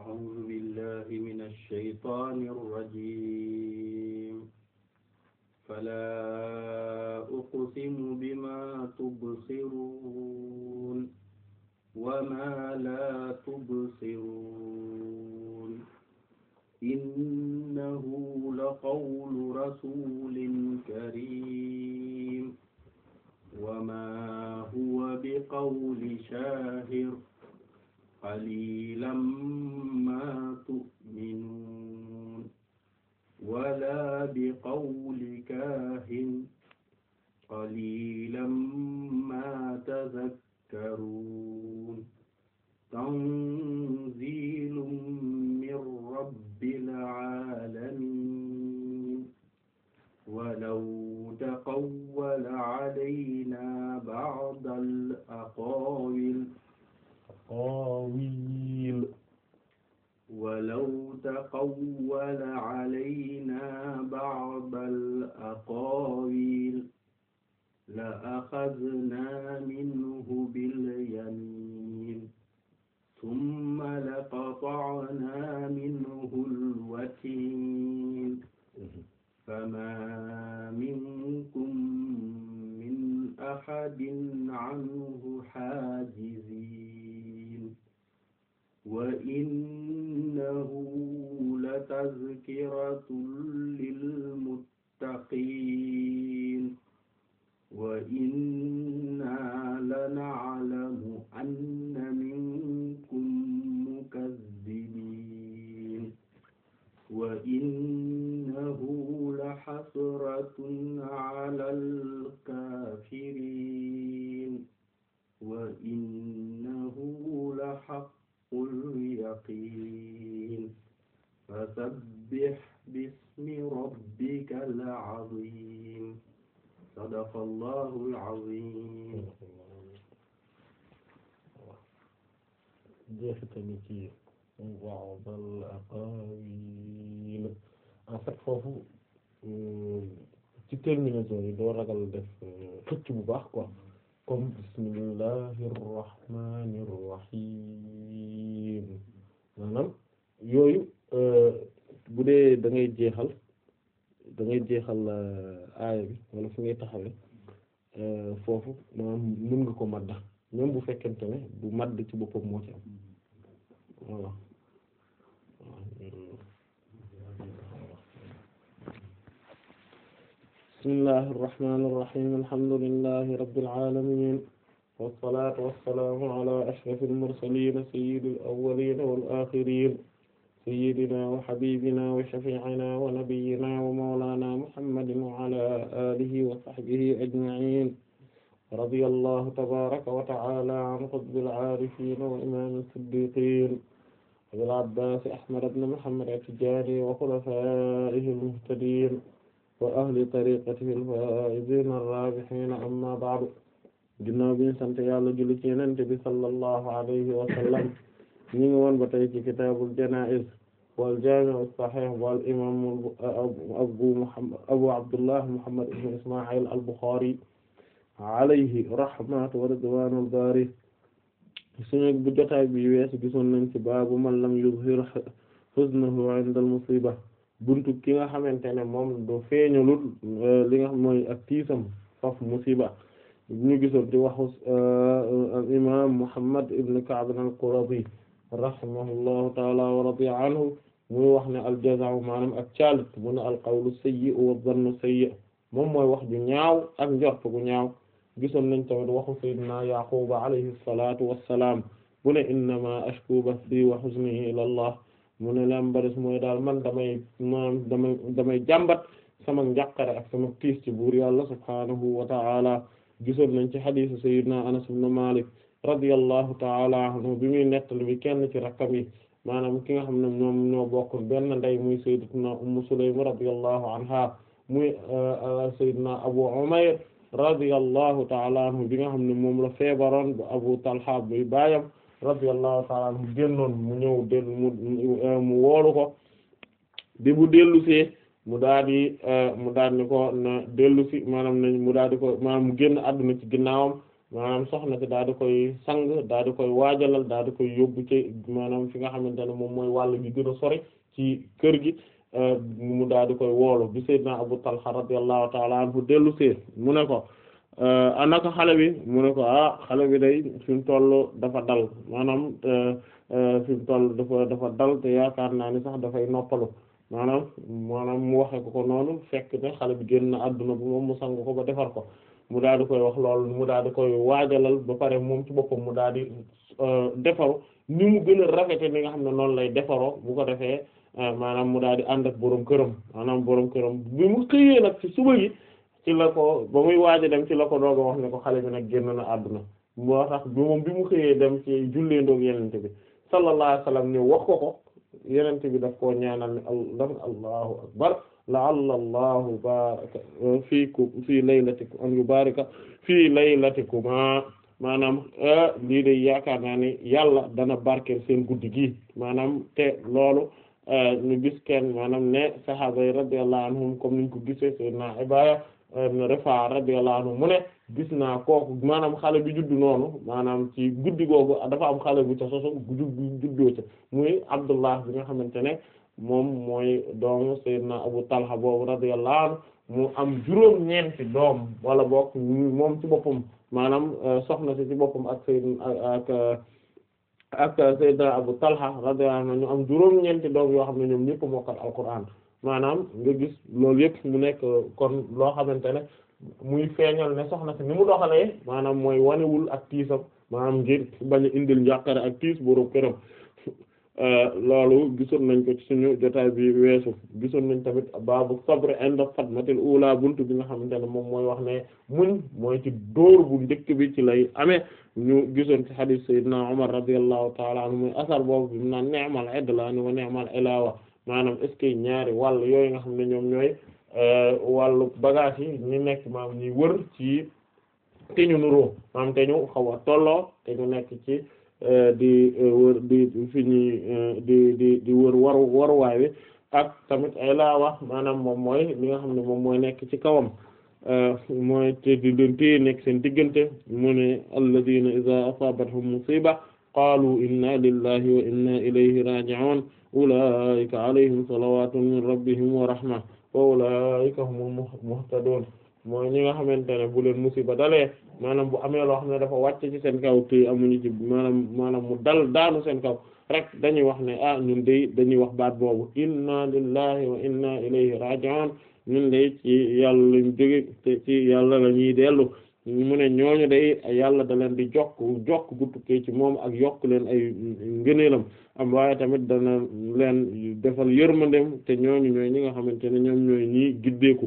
أعوذ بالله من الشيطان الرجيم فلا أقسم بما تبصرون وما لا تبصرون إنه لقول رسول كريم وما هو بقول شاهر قليلا ما تؤمنون ولا بقول كاهن قليلا ما تذكرون تنزيل من رب العالمين ولو تقول علينا بعض الأقاويل أقاويل ولو تقول علينا بعض الأقاويل لأخذنا منه باليمين ثم لقطعنا منه الوتين فما منكم من أحد عنه حاجزين وإنه لتذكرة للمتقين وإنا لنعلم أن منكم مكذبين وإنه لحسرة على الكافرين وإنه لحق اليقين فسبح باسم ربك العظيم صدق الله العظيم jeexitali ci ba'dal aqaawil en fait foofu ci terminaison yi doo ragal def xëcc bu baax quoi comme bismillahir rahmanir rahim maanaam yooyu bu dee da ngay jeexal da ngay jeexal aaya bi wala fi ngay taxawee foofu maanaam mën nga ko madda même bu fekkente ne du madd ci boppam moo ci am voilà bismillahi irrahmani irrahim alhamdulillahi rabbil alamin wassalatu wassalamu ala ashrafil mursalin sayyidil awwalin wal akhirin sayyidina wa habibina wa shafi'ina wa nabiyyina wa mawlana muhammadin wa ala alihi wa sahbihi ajma'in radiyallahu tabaraka wa ta'ala an qutbil aarifin wa imam as-siddiqin abil abbas ahmad ibn muhammad at-tijani wa khulafaihi al-muhtadin wa ahli tariqatihi al-faa'izin ar-raabihin amma ba'du ginnaaw bi ñu sant yàlla julli ci Yonent bi sallallahu alayhi wa sallam ñu ngi woon ba tey ci kitaabul janaa'iz wal jaami' as-sahih wal imam abu muhammad abu abdullah muhammad ibn isma'il al-bukhari alayhi rahmatu wa ridwanul bari suñu bu jotaay bi weesu gisoon nañ ci baabu man lam yuzhir huznahu 'inda al-musiba buntu ki nga xamante ne moom du feeñalul li nga xam mooy ak tiisam faf musiba ñu gisoon ci waxu imam Muhammad ibn Ka'b al-Qurazi rahimahullahu ta'ala wa radiya anhu muy wax ne al-jaza'u maanaam ak caalit mu ne al-qawlu sayyi'u wa dhannu sayyi' moom mooy wax ju ñaaw ak njort gu ñaaw gisoon nañ tamit waxu sayyidina Yaquba alayhi salatu wassalam bu ne innama ashku bathi wa huzni ila Allah mu ne lam baris mooy daal man damay maanaam damay damay jàmbat sama njàqare ak sama tiis ci buur yàlla subhanahu wa ta'ala gisoon nañ ci hadiisu sayyidina Anas ibn Malik radiyallahu ta'ala anhu bi muy nettali bi kenn ci rakkam yi maanaam ki nga xam ne ñoom ñoo bokk benn ndey muy sayyidatuna Ummu Sulaym radiyallahu anha muy sayyidina Abu Umayr radiyallahu ta'ala anhu bi nga xam ne moom la feebaroon bu Abu Talha buy baayam radiyallahu ta'ala anhu génnoon mu ñëw dellu mu mu woolu ko bi bu dellu see mu daal di mu daal di ko na dellu si maanaam nañ mu daal di ko maanaam mu génn àdduna ci ginnaawam maanaam soxna si daal di koy sang daal di koy waajalal daal di koy yóbbu ci maanaam fi nga xamante ne moom mooy wàll gi gën a sori ci kër gi mu daal di koy woolu bi sayyidina Abu Talha radiyallahu ta'ala anhu dellu see mu ne ko anaka xale bi mu ne ko ah xale bi day fi mu toll dafa dal maanaam fi mu toll dafa dafa dal te yaakaar naa ni sax dafay noppalu maanaam maanaam mu waxe ko ko noonu fekk ne xale bi génn àdduna bu moom mu sang ko ba defar ko mu daal di koy wax loolu mu daal di koy waajalal ba pare moom ci boppam mu daal di defaru ni mu gën a rafete ni nga xam ne noonu lay defaroo bu ko defee maanaam mu daal di ànd ak borom këram maanaam borom këram bi mu xëyee nag ci suba gi ci la ko ba muy waaja dem ci la ko doog a wax ne ko xale bi nag génn na àdduna moo tax bi moom bi mu xëyee dem ci jullee ndoog yenente bi sallallahu alayhi wasallam ni wax ko ko yenente bi daf koo ñaanal ne daf allahu akbar la'alla allahu baraka fiikum fii laylatikum an yubarika fii laylatikuma maanaam lii de yaakaar naa ni yàlla dana barkeel seen guddi gi maanaam te loolu ñu gis kenn maanaam ne sahaaba yi radiyallahu anhum comme niñ ko gisee sayyidina Ibaaya ibn Rifaa radiyallahu anhu mu ne gis naa kooku maanaam xale bi juddu noonu maanaam ci guddi googu dafa am xale bu ca soso juddoo ca muy Abdullah bi nga xamante ne moom mooy doomu sayyidina Abu Talha boobu radiyallahu anhu mu am juróom ñeenti doom wala boog moom ci boppam maanaam soxna si ci boppam ak sayyidina ak ak sayyidina Abu Talha radiyallahu anhu ñu am juróom ñeenti doom yoo xam ne ñoom ñëpp mokkal alquran maanaam nga gis loolu yëpp mu nekk kon loo xamante ne muy feeñal ne soxna si ni mu doxalee maanaam mooy wanewul ak tiisam maanaam ngir bañ a indil njàqare ak tiis boroom këram loolu gisoon nañ ko ci suñu jotaay bi weesu gisoon nañ tamit baabu sabr inda fatmatil ula buntu bi nga xamante ne moom mooy wax ne muñ mooy ci dóor bu njëkk bi ci lay amee ñu gisoon ci hadith sayyidina Umar radiyallahu ta'ala anhu muy asar boobu bi mu naan ni'mal idlaani wa ni'mal ilawa maanaam est ce que ñaari wàll yooyu nga xam ne ñoom ñooy wàllu bagage yi ñu nekk maam ñuy wër ci te ñu nuroo maam te ñu xaw a tolloo te ñu nekk ci di wër di fi ñuy di di di wër waru waruwaay bi ak tamit ay laa wax maanaam moom mooy li nga xam ne moom mooy nekk ci kawam mooy te di leen téye nekk seen diggante mu ne alladina iza asabathum musiba qaalu inna lillahi wa inna ilayhi raji'un ulaika alayhim salawatun min rabbihim wa rahma wa ulaika humul muhtadun mooy ñi nga xamante ne bu leen musiba dalee maanaam bu amee loo xam ne dafa wàcc ci seen kaw te amuñu ci maanaam maanaam mu dal daanu seen kaw rek dañuy wax ne ah ñun de dañuy wax baat boobu inna lillahi wa inna ilayhi raji'un ñun de ci yàlla lañ jóge te ci yàlla la ñuy dellu mu ne ñooñu day yàlla da leen di jokk jokk gu tukkee ci moom ak yokk leen ay ngëneelam am waaye tamit dana leen defal yërmandem te ñooñu ñooy ñi nga xamante ne ñoom ñooy ñi giddeeku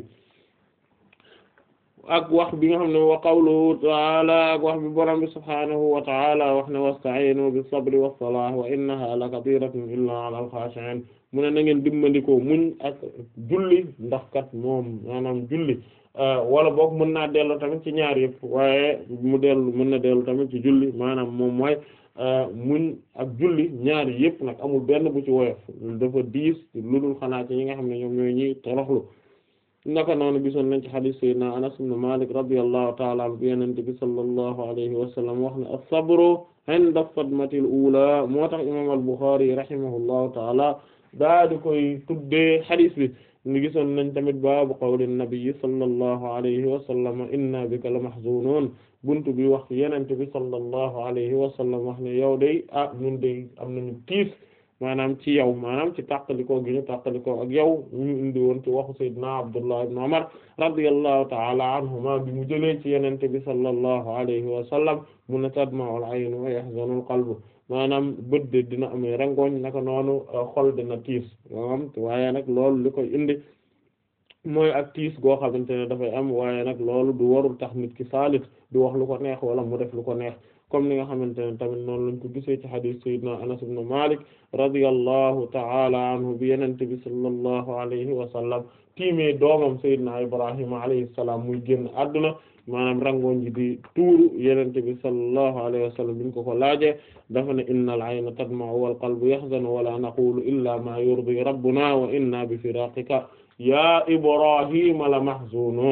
ak wax bi nga xam ne wa qawluhu ta'ala ak wax bi borom bi subhaanahu wa ta'ala wax ne wasta'inu bis sabri was salah wa innaha la kabiratun illa 'ala al khashi'in mu ne na ngeen dimbandikoo muñ ak julli ndax kat moom maanaam julli wala boog mën naa dellu tamit ci ñaar yëpp waaye mu dellu mën na dellu tamit ci julli maanaam moom mooy muñ ak julli ñaar yëpp nag amul benn bu ci woyof dafa diis lu dul xanaa ci ñi nga xam ne ñoom ñooy ñi toroxlu naka noonu gisoon nañ ci hadith sayyidina Anas ibn Malik radiyallahu ta'ala anhu bi Yonent bi sallallahu alayhi wa sallam wax ne as-sabru 'inda sadmatil ula moo tax imam al-Bukhari rahimahullahu ta'ala daa di koy tuddee hadith bi ni gisoon nañ tamit baabu qawli nabi sallallahu alayhi wa sallam inna bika la mahzunun buntu bi wax Yonent bi sallallahu alayhi wa sallam wax ne yow day ah ñun day am nañu tiis maanaam ci yow maanaam ci tàqalikoo gi ñu tàqalikoo ak yow ñu indi woon ci waxu sayyidina Abdullah ibn Umar radiyallahu ta'ala anhuma bi mu jëlee ci Yonent bi sallallahu alayhi wa sallam mu ne tadma'ul aynu wa yahzanul qalbu maanaam bët de dina amee rangoñ naka noonu xol dina tiis maanaam waaye nag loolu li koy indi mooy ak tiis goo xamante ne dafay am waaye nag loolu du warul tax nit ki saalit du wax lu ko neex wala mu def lu ko neex comme ni nga xamante ne tamit noonu lañ ko gisee ci hadith sayyidina Anas ibn Malik radiyallahu ta'ala anhu bi Yonent bi sallallahu alayhi wa sallam tiimee doomam sayyidina Ibrahima alayhi salaam muy génn àdduna maanaam rangoon ji di tuuru Yonent bi sallallahu alayhi wa sallam biñ ko ko laajee dafa ne innal ayna tadma'u wal qalbu yahzanu wa la naqulu illa ma yurdi rabbuna wa inna bi firaqika ya Ibrahima la mahzunun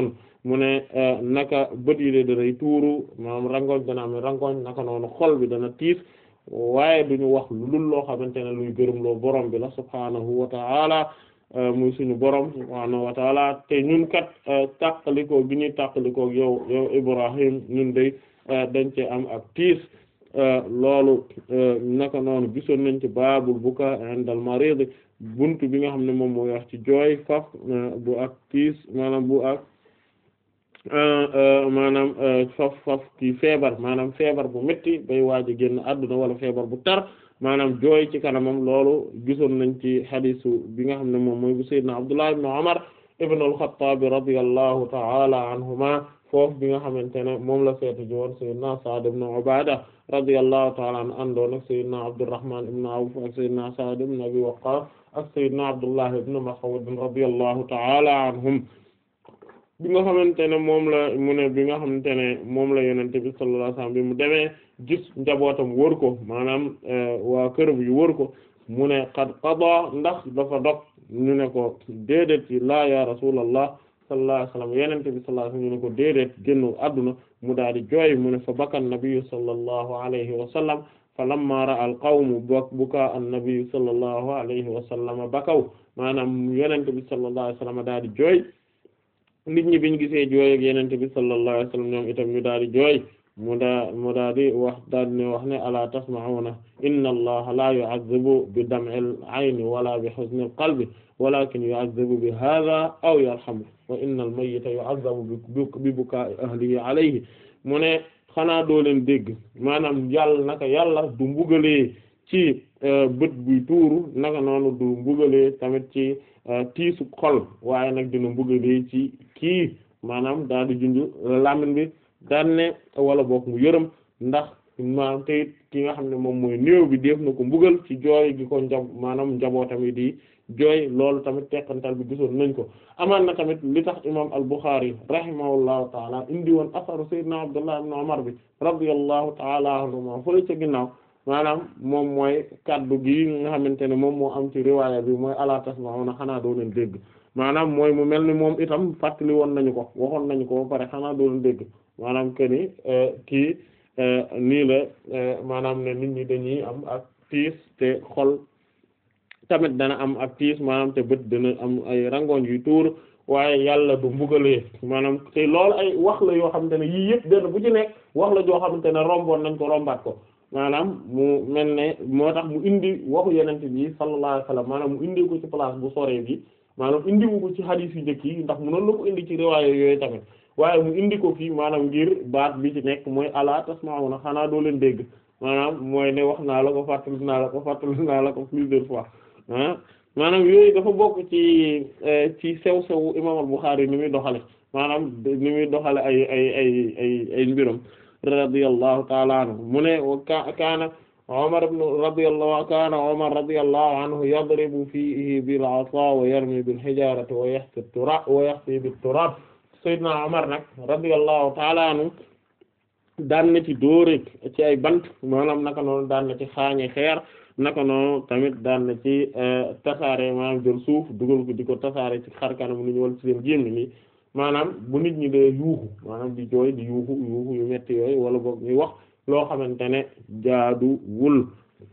mu ne naka bët yi de danay tuuru maanaam rangoñ dana am rangoñ naka noonu xol bi dana tiis waaye duñu wax lu dul loo xamante ne luy gërëm loo borom bi la subhaanahu wa ta'ala muy suñu borom subhaanahu wa ta'ala te ñun kat tàqalikoo gi ñuy tàqalikoo yow yow Ibrahim ñun day dañ ci am ak tiis loolu naka noonu gisoon nañ ci baabul buka indal marid buntu bi nga xam ne moom mooy wax ci jooy faf bu ak tiis maanaam bu ak maanaam faf faf ki feebar maanaam feebar bu metti bay waaj a génn àdduna wala feebar bu tar maanaam jooy ci kanamam loolu gisoon nañ ci xadisu bi nga xam ne moom mooy bu sayyidna Abdullah ibn Umar ibn al-Khattab radiyallahu ta'ala anhuma foofu bi nga xamante ne moom la seetu ji woon sayyidna Sa'd ibn Ubaada radiyallahu ta'ala anhu àndoon ak sayyidna Abdurrahman ibn Awf ak sayyidna Sa'd ibn Abi Waqqas ak sayyidna Abdullah ibn Mas'ud radiyallahu ta'ala anhum bi nga xamante ne moom la mu ne bi nga xamante ne moom la yonent bi sallallahu alayhi wasallam bi mu demee gis njabootam wër ko maanaam waa kër bi wër ko mu ne qad qada ndax dafa dog ñu ne ko déedéet ci laa ya rasulallah sallallahu alayhi wasallam yonent bi sallallahu alayhi wasallam ñu ne ko déedéet génnu adduna mu daal di jooy mu ne fa baka an-nabiyyu sallallahu alayhi wa sallam fa lamma ra'a al-qawmu bukaa an-nabiyyu sallallahu alayhi wa sallam bakaw maanaam yonent bi sallallahu alayhi wasallam daal di jooy nit ñi biñ gisee jooy ak yenente bi sallallahu alayhi wasallam ñoom itam ñu daal di jooy mu daa mu daal di wax daal di ne wax ne ala tasma'una inna allaha la yu'azzibu bi dam'il ayni wala bi huznil qalbi walakin yu'azzibu bi hadha aw yarhamu wa inna al mayyita yu'azzabu bi buka'i ahlihi alayhi mu ne xanaa doo leen dégg maanaam yàlla naka yàlla du mbugalee ci bët buy tuuru naka noonu du mbugalee tamit ci tiisu xol waaye nag dina mbugalee ci kii maanaam daal di junj lamin bi daan ne wala boog mu yërëm ndax maanaam te it ki nga xam ne moom mooy néew bi def na ko mbugal ci jooy gi ko njab maanaam njabootam yi di jooy loolu tamit teqantal bi gisoon nañ ko amaan na tamit li tax imam al-Bukhari rahimahullahu taala indi woon asaru sayyidina Abdullah ibn Umar bi radiyallahu taala anhuma fële ca ginnaaw maanaam moom mooy kaddu gi nga xamante ne moom moo am ci riwaaya bi mooy ala tasma'una xanaa doo leen dégg maanaam mooy mu mel ni moom itam fàttali woon nañu ko waxoon nañu ko ba pare xanaa doo leen dégg maanaam que ni kii nii la maanaam ne nit ñi dañuy am ak tiis te xol tamit dana am ak tiis maanaam te bët dana am ay rangoñ yu tuur waaye yàlla du mbugalee maanaam te loolu ay wax la yoo xamante ne yii yëpp benn bu ci nekk wax la joo xamante ne romboon nañ ko rombaat ko maanaam mu mel ne moo tax mu indi waxu yenente bi sallallahu alayhi wasallam maanaam mu indi ko ci place bu sore bi maanaam indi wu ko ci hadith yu njëkk yi ndax mënoon na ko indi ci riwaaya yooyu tamit waaye mu indi ko fii maanaam ngir baat bi ci nekk mooy ala tasma'una xanaa doo leen dégg maanaam mooy ne wax naa la ko fàttali naa la ko fàttali naa la ko plusieurs fois ah maanaam yooyu dafa bokk ci ci sew sew imam al-Bukhari ni muy doxale maanaam ni muy doxale ay ay ay ay ay mbiram radiyallahu ta'ala anhu mu ne kaana Umar ibn radiyallahu kaana Umar radiyallahu anhu yadribu fiihi bil 'asaa wa yarmi bil hijaarati wa yahsi turab wa yahsi bit turab Seydina Umar nag radiyallahu ta'ala anhu daan na ci dóore ci ay bant maanaam naka noonu daan na ci xaañe xeer naka noonu tamit daan na ci tasaare maanaam jël suuf dugal ko di ko tasaare ci xar kanam ni ñu wal ci seen génn nii maanaam bu nit ñi dee yuuxu maanaam di jooy di yuuxu yuuxu yu metti yooyu wala boog ñuy wax loo xamante ne jaadu wul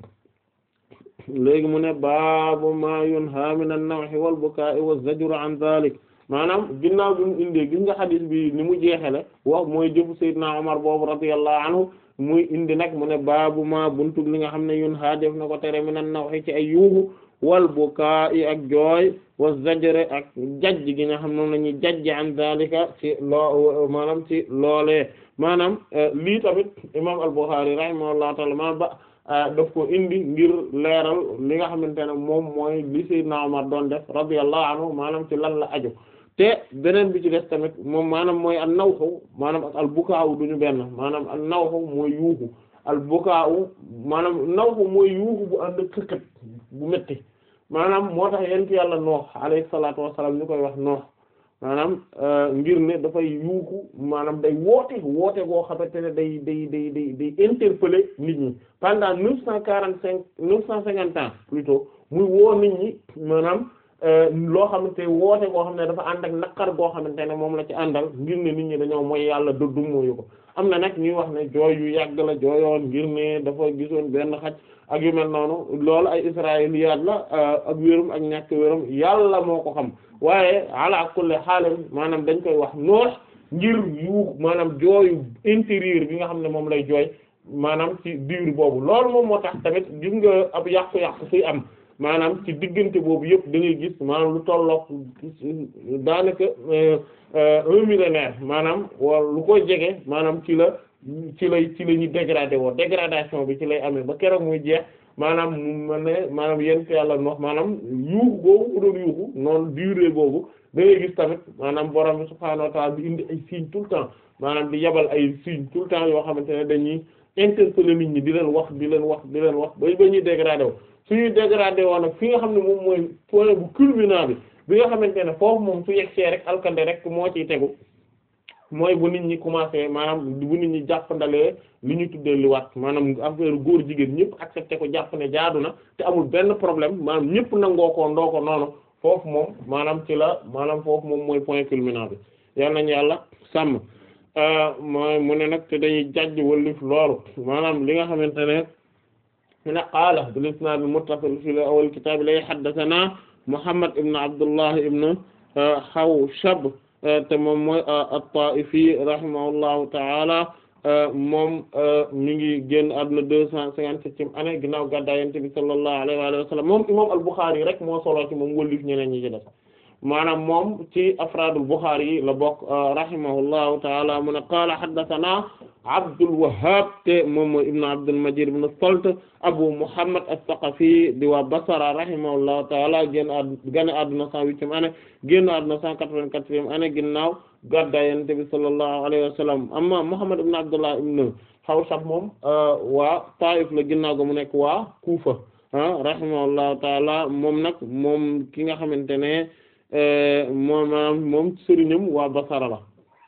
léegi mu ne baabu ma yunha min an-nawhi wal bukaa'i wa zajru an dhalik maanaam ginnaaw bi mu indee gis nga xadis bi ni mu jeexale wax mooy jëfu Seydina Umar boobu radiyallahu anhu muy indi nag mu ne baabu ma buntu li nga xam ne yunha def na ko tere min an-nawhi ci ay yuuxu wal bukaa'i ak jooy wa zajre ak jajj gi nga xam moom la ñuy jajj an zalika ci loo maanaam ci loolee maanaam lii tamit imam al-Bukhari rahimahullahu ta'ala maanaam ba daf ko indi ngir leeral li nga xamante ne moom mooy li Seydina Umar doon def radiyallahu anhu maanaam ci lan la aju te beneen bi ci des tamit moom maanaam mooy an nawxu maanaam ak al bukaawu duñu benn maanaam an nawxu mooy yuuxu al bukaawu maanaam nawxu mooy yuuxu bu ànd ak xëkkat bu metti maanaam moo tax yent yàlla noox alayhi salaatu wassalaam ñu koy wax noox maanaam ngir ne dafay yuuxu maanaam day woote woote goo xamante ne day day day day day interpeller nit ñi pendant neuf cent quarante cinq neuf cent cinquante ans plutôt muy woo nit ñi maanaam loo xamante woote goo xam ne dafa ànd ak naqar goo xamante ne moom la ci àndal ngir ne nit ñi dañoo mooy yàlla dëddu mooyu ko am na nag ñuy wax ne jooy yu yàgg la jooyoon ngir ne dafa gisoon benn xaj ak yu mel noonu loolu ay israiliyaat la ak wérum ak ñàkk wérum yàlla moo ko xam waaye ala kulli xaalim maanaam dañ koy wax noox ngir yu maanaam jooyu intérieur bi nga xam ne moom lay jooy maanaam ci diir boobu loolu moom moo tax tamit gis nga ab yàqu-yàqu suy am maanaam ci diggante boobu yëpp da ngay gis maanaam lu tollook daanaka un millénaire maanaam wala lu koy jege maanaam ci la ci lay ci la ñuy dégradé woo dégradation bi ci lay amee ba keroog muy jeex maanaam mu mel ne maanaam yent yàlla nox maanaam yuuxu boobu mu doon yuuxu noonu durée boobu da ngay gis tamit maanaam borom bi subhaanahu wa ta'ala bi indi ay signes tout le temps maanaam di yabal ay signes tout le temps yoo xamante ne dañuy interpeller nit ñi di leen wax di leen wax di leen wax ba ba ñuy dégradé wu suñuy dégradé woon nag fi nga xam ne moom mooy point bu culminant bi bi nga xamante ne foofu moom su yegsee rek alkande rek moo ciy tegu mooy bu nit ñi commencé maanaam bu nit ñi jàppandalee li ñu tuddee li wat maanaam affaire góor jigéen ñëpp accepté ko jàpp ne jaadu na te amul benn problème maanaam ñëpp nangoo ko ndoo ko noonu foofu moom maanaam ci la maanaam foofu moom mooy point culminant bi yal nañu yàlla sàmm mooy mu ne nag te dañuy jajj wallif loolu maanaam li nga xamante ne mu ne qaala bil isnaad muttasil fi awwal kitaab lay haddathana Muhammad ibn Abdullah ibn Hawshab te moom mooy at-Taa'ifi rahimahullahu ta'ala moom mi ngi génn àdduna deux cent cinquante-septième année ginnaaw gàddaay Yonent bi sallallahu alayhi wa sallam moom imam al-Bukhari rek moo solo ci moom wëllif ñeneen ñi ci def maanaam moom ci afraadul Bukhari yi la bokk rahimahullahu ta'ala mu ne qaala haddathana Abdul Wahhab te moom mooy ibn Abdul Majid ibn Salt Abu Muhammad as-Saqafi di waa Basra rahimahullahu ta'ala génn àdduna génn àdduna cent huitième année génn àdduna cent quatre-vingt-quatrième année ginnaaw gàddaay Yonent bi sallallahu alayhi wa sallam amma Muhammad ibn Abdullah ibn Hawshab moom waa Taif la ginnaaw ga mu nekk waa Kufa rahimahullahu ta'ala moom nag moom ki nga xamante ne moom moom sëriñam waa Basra la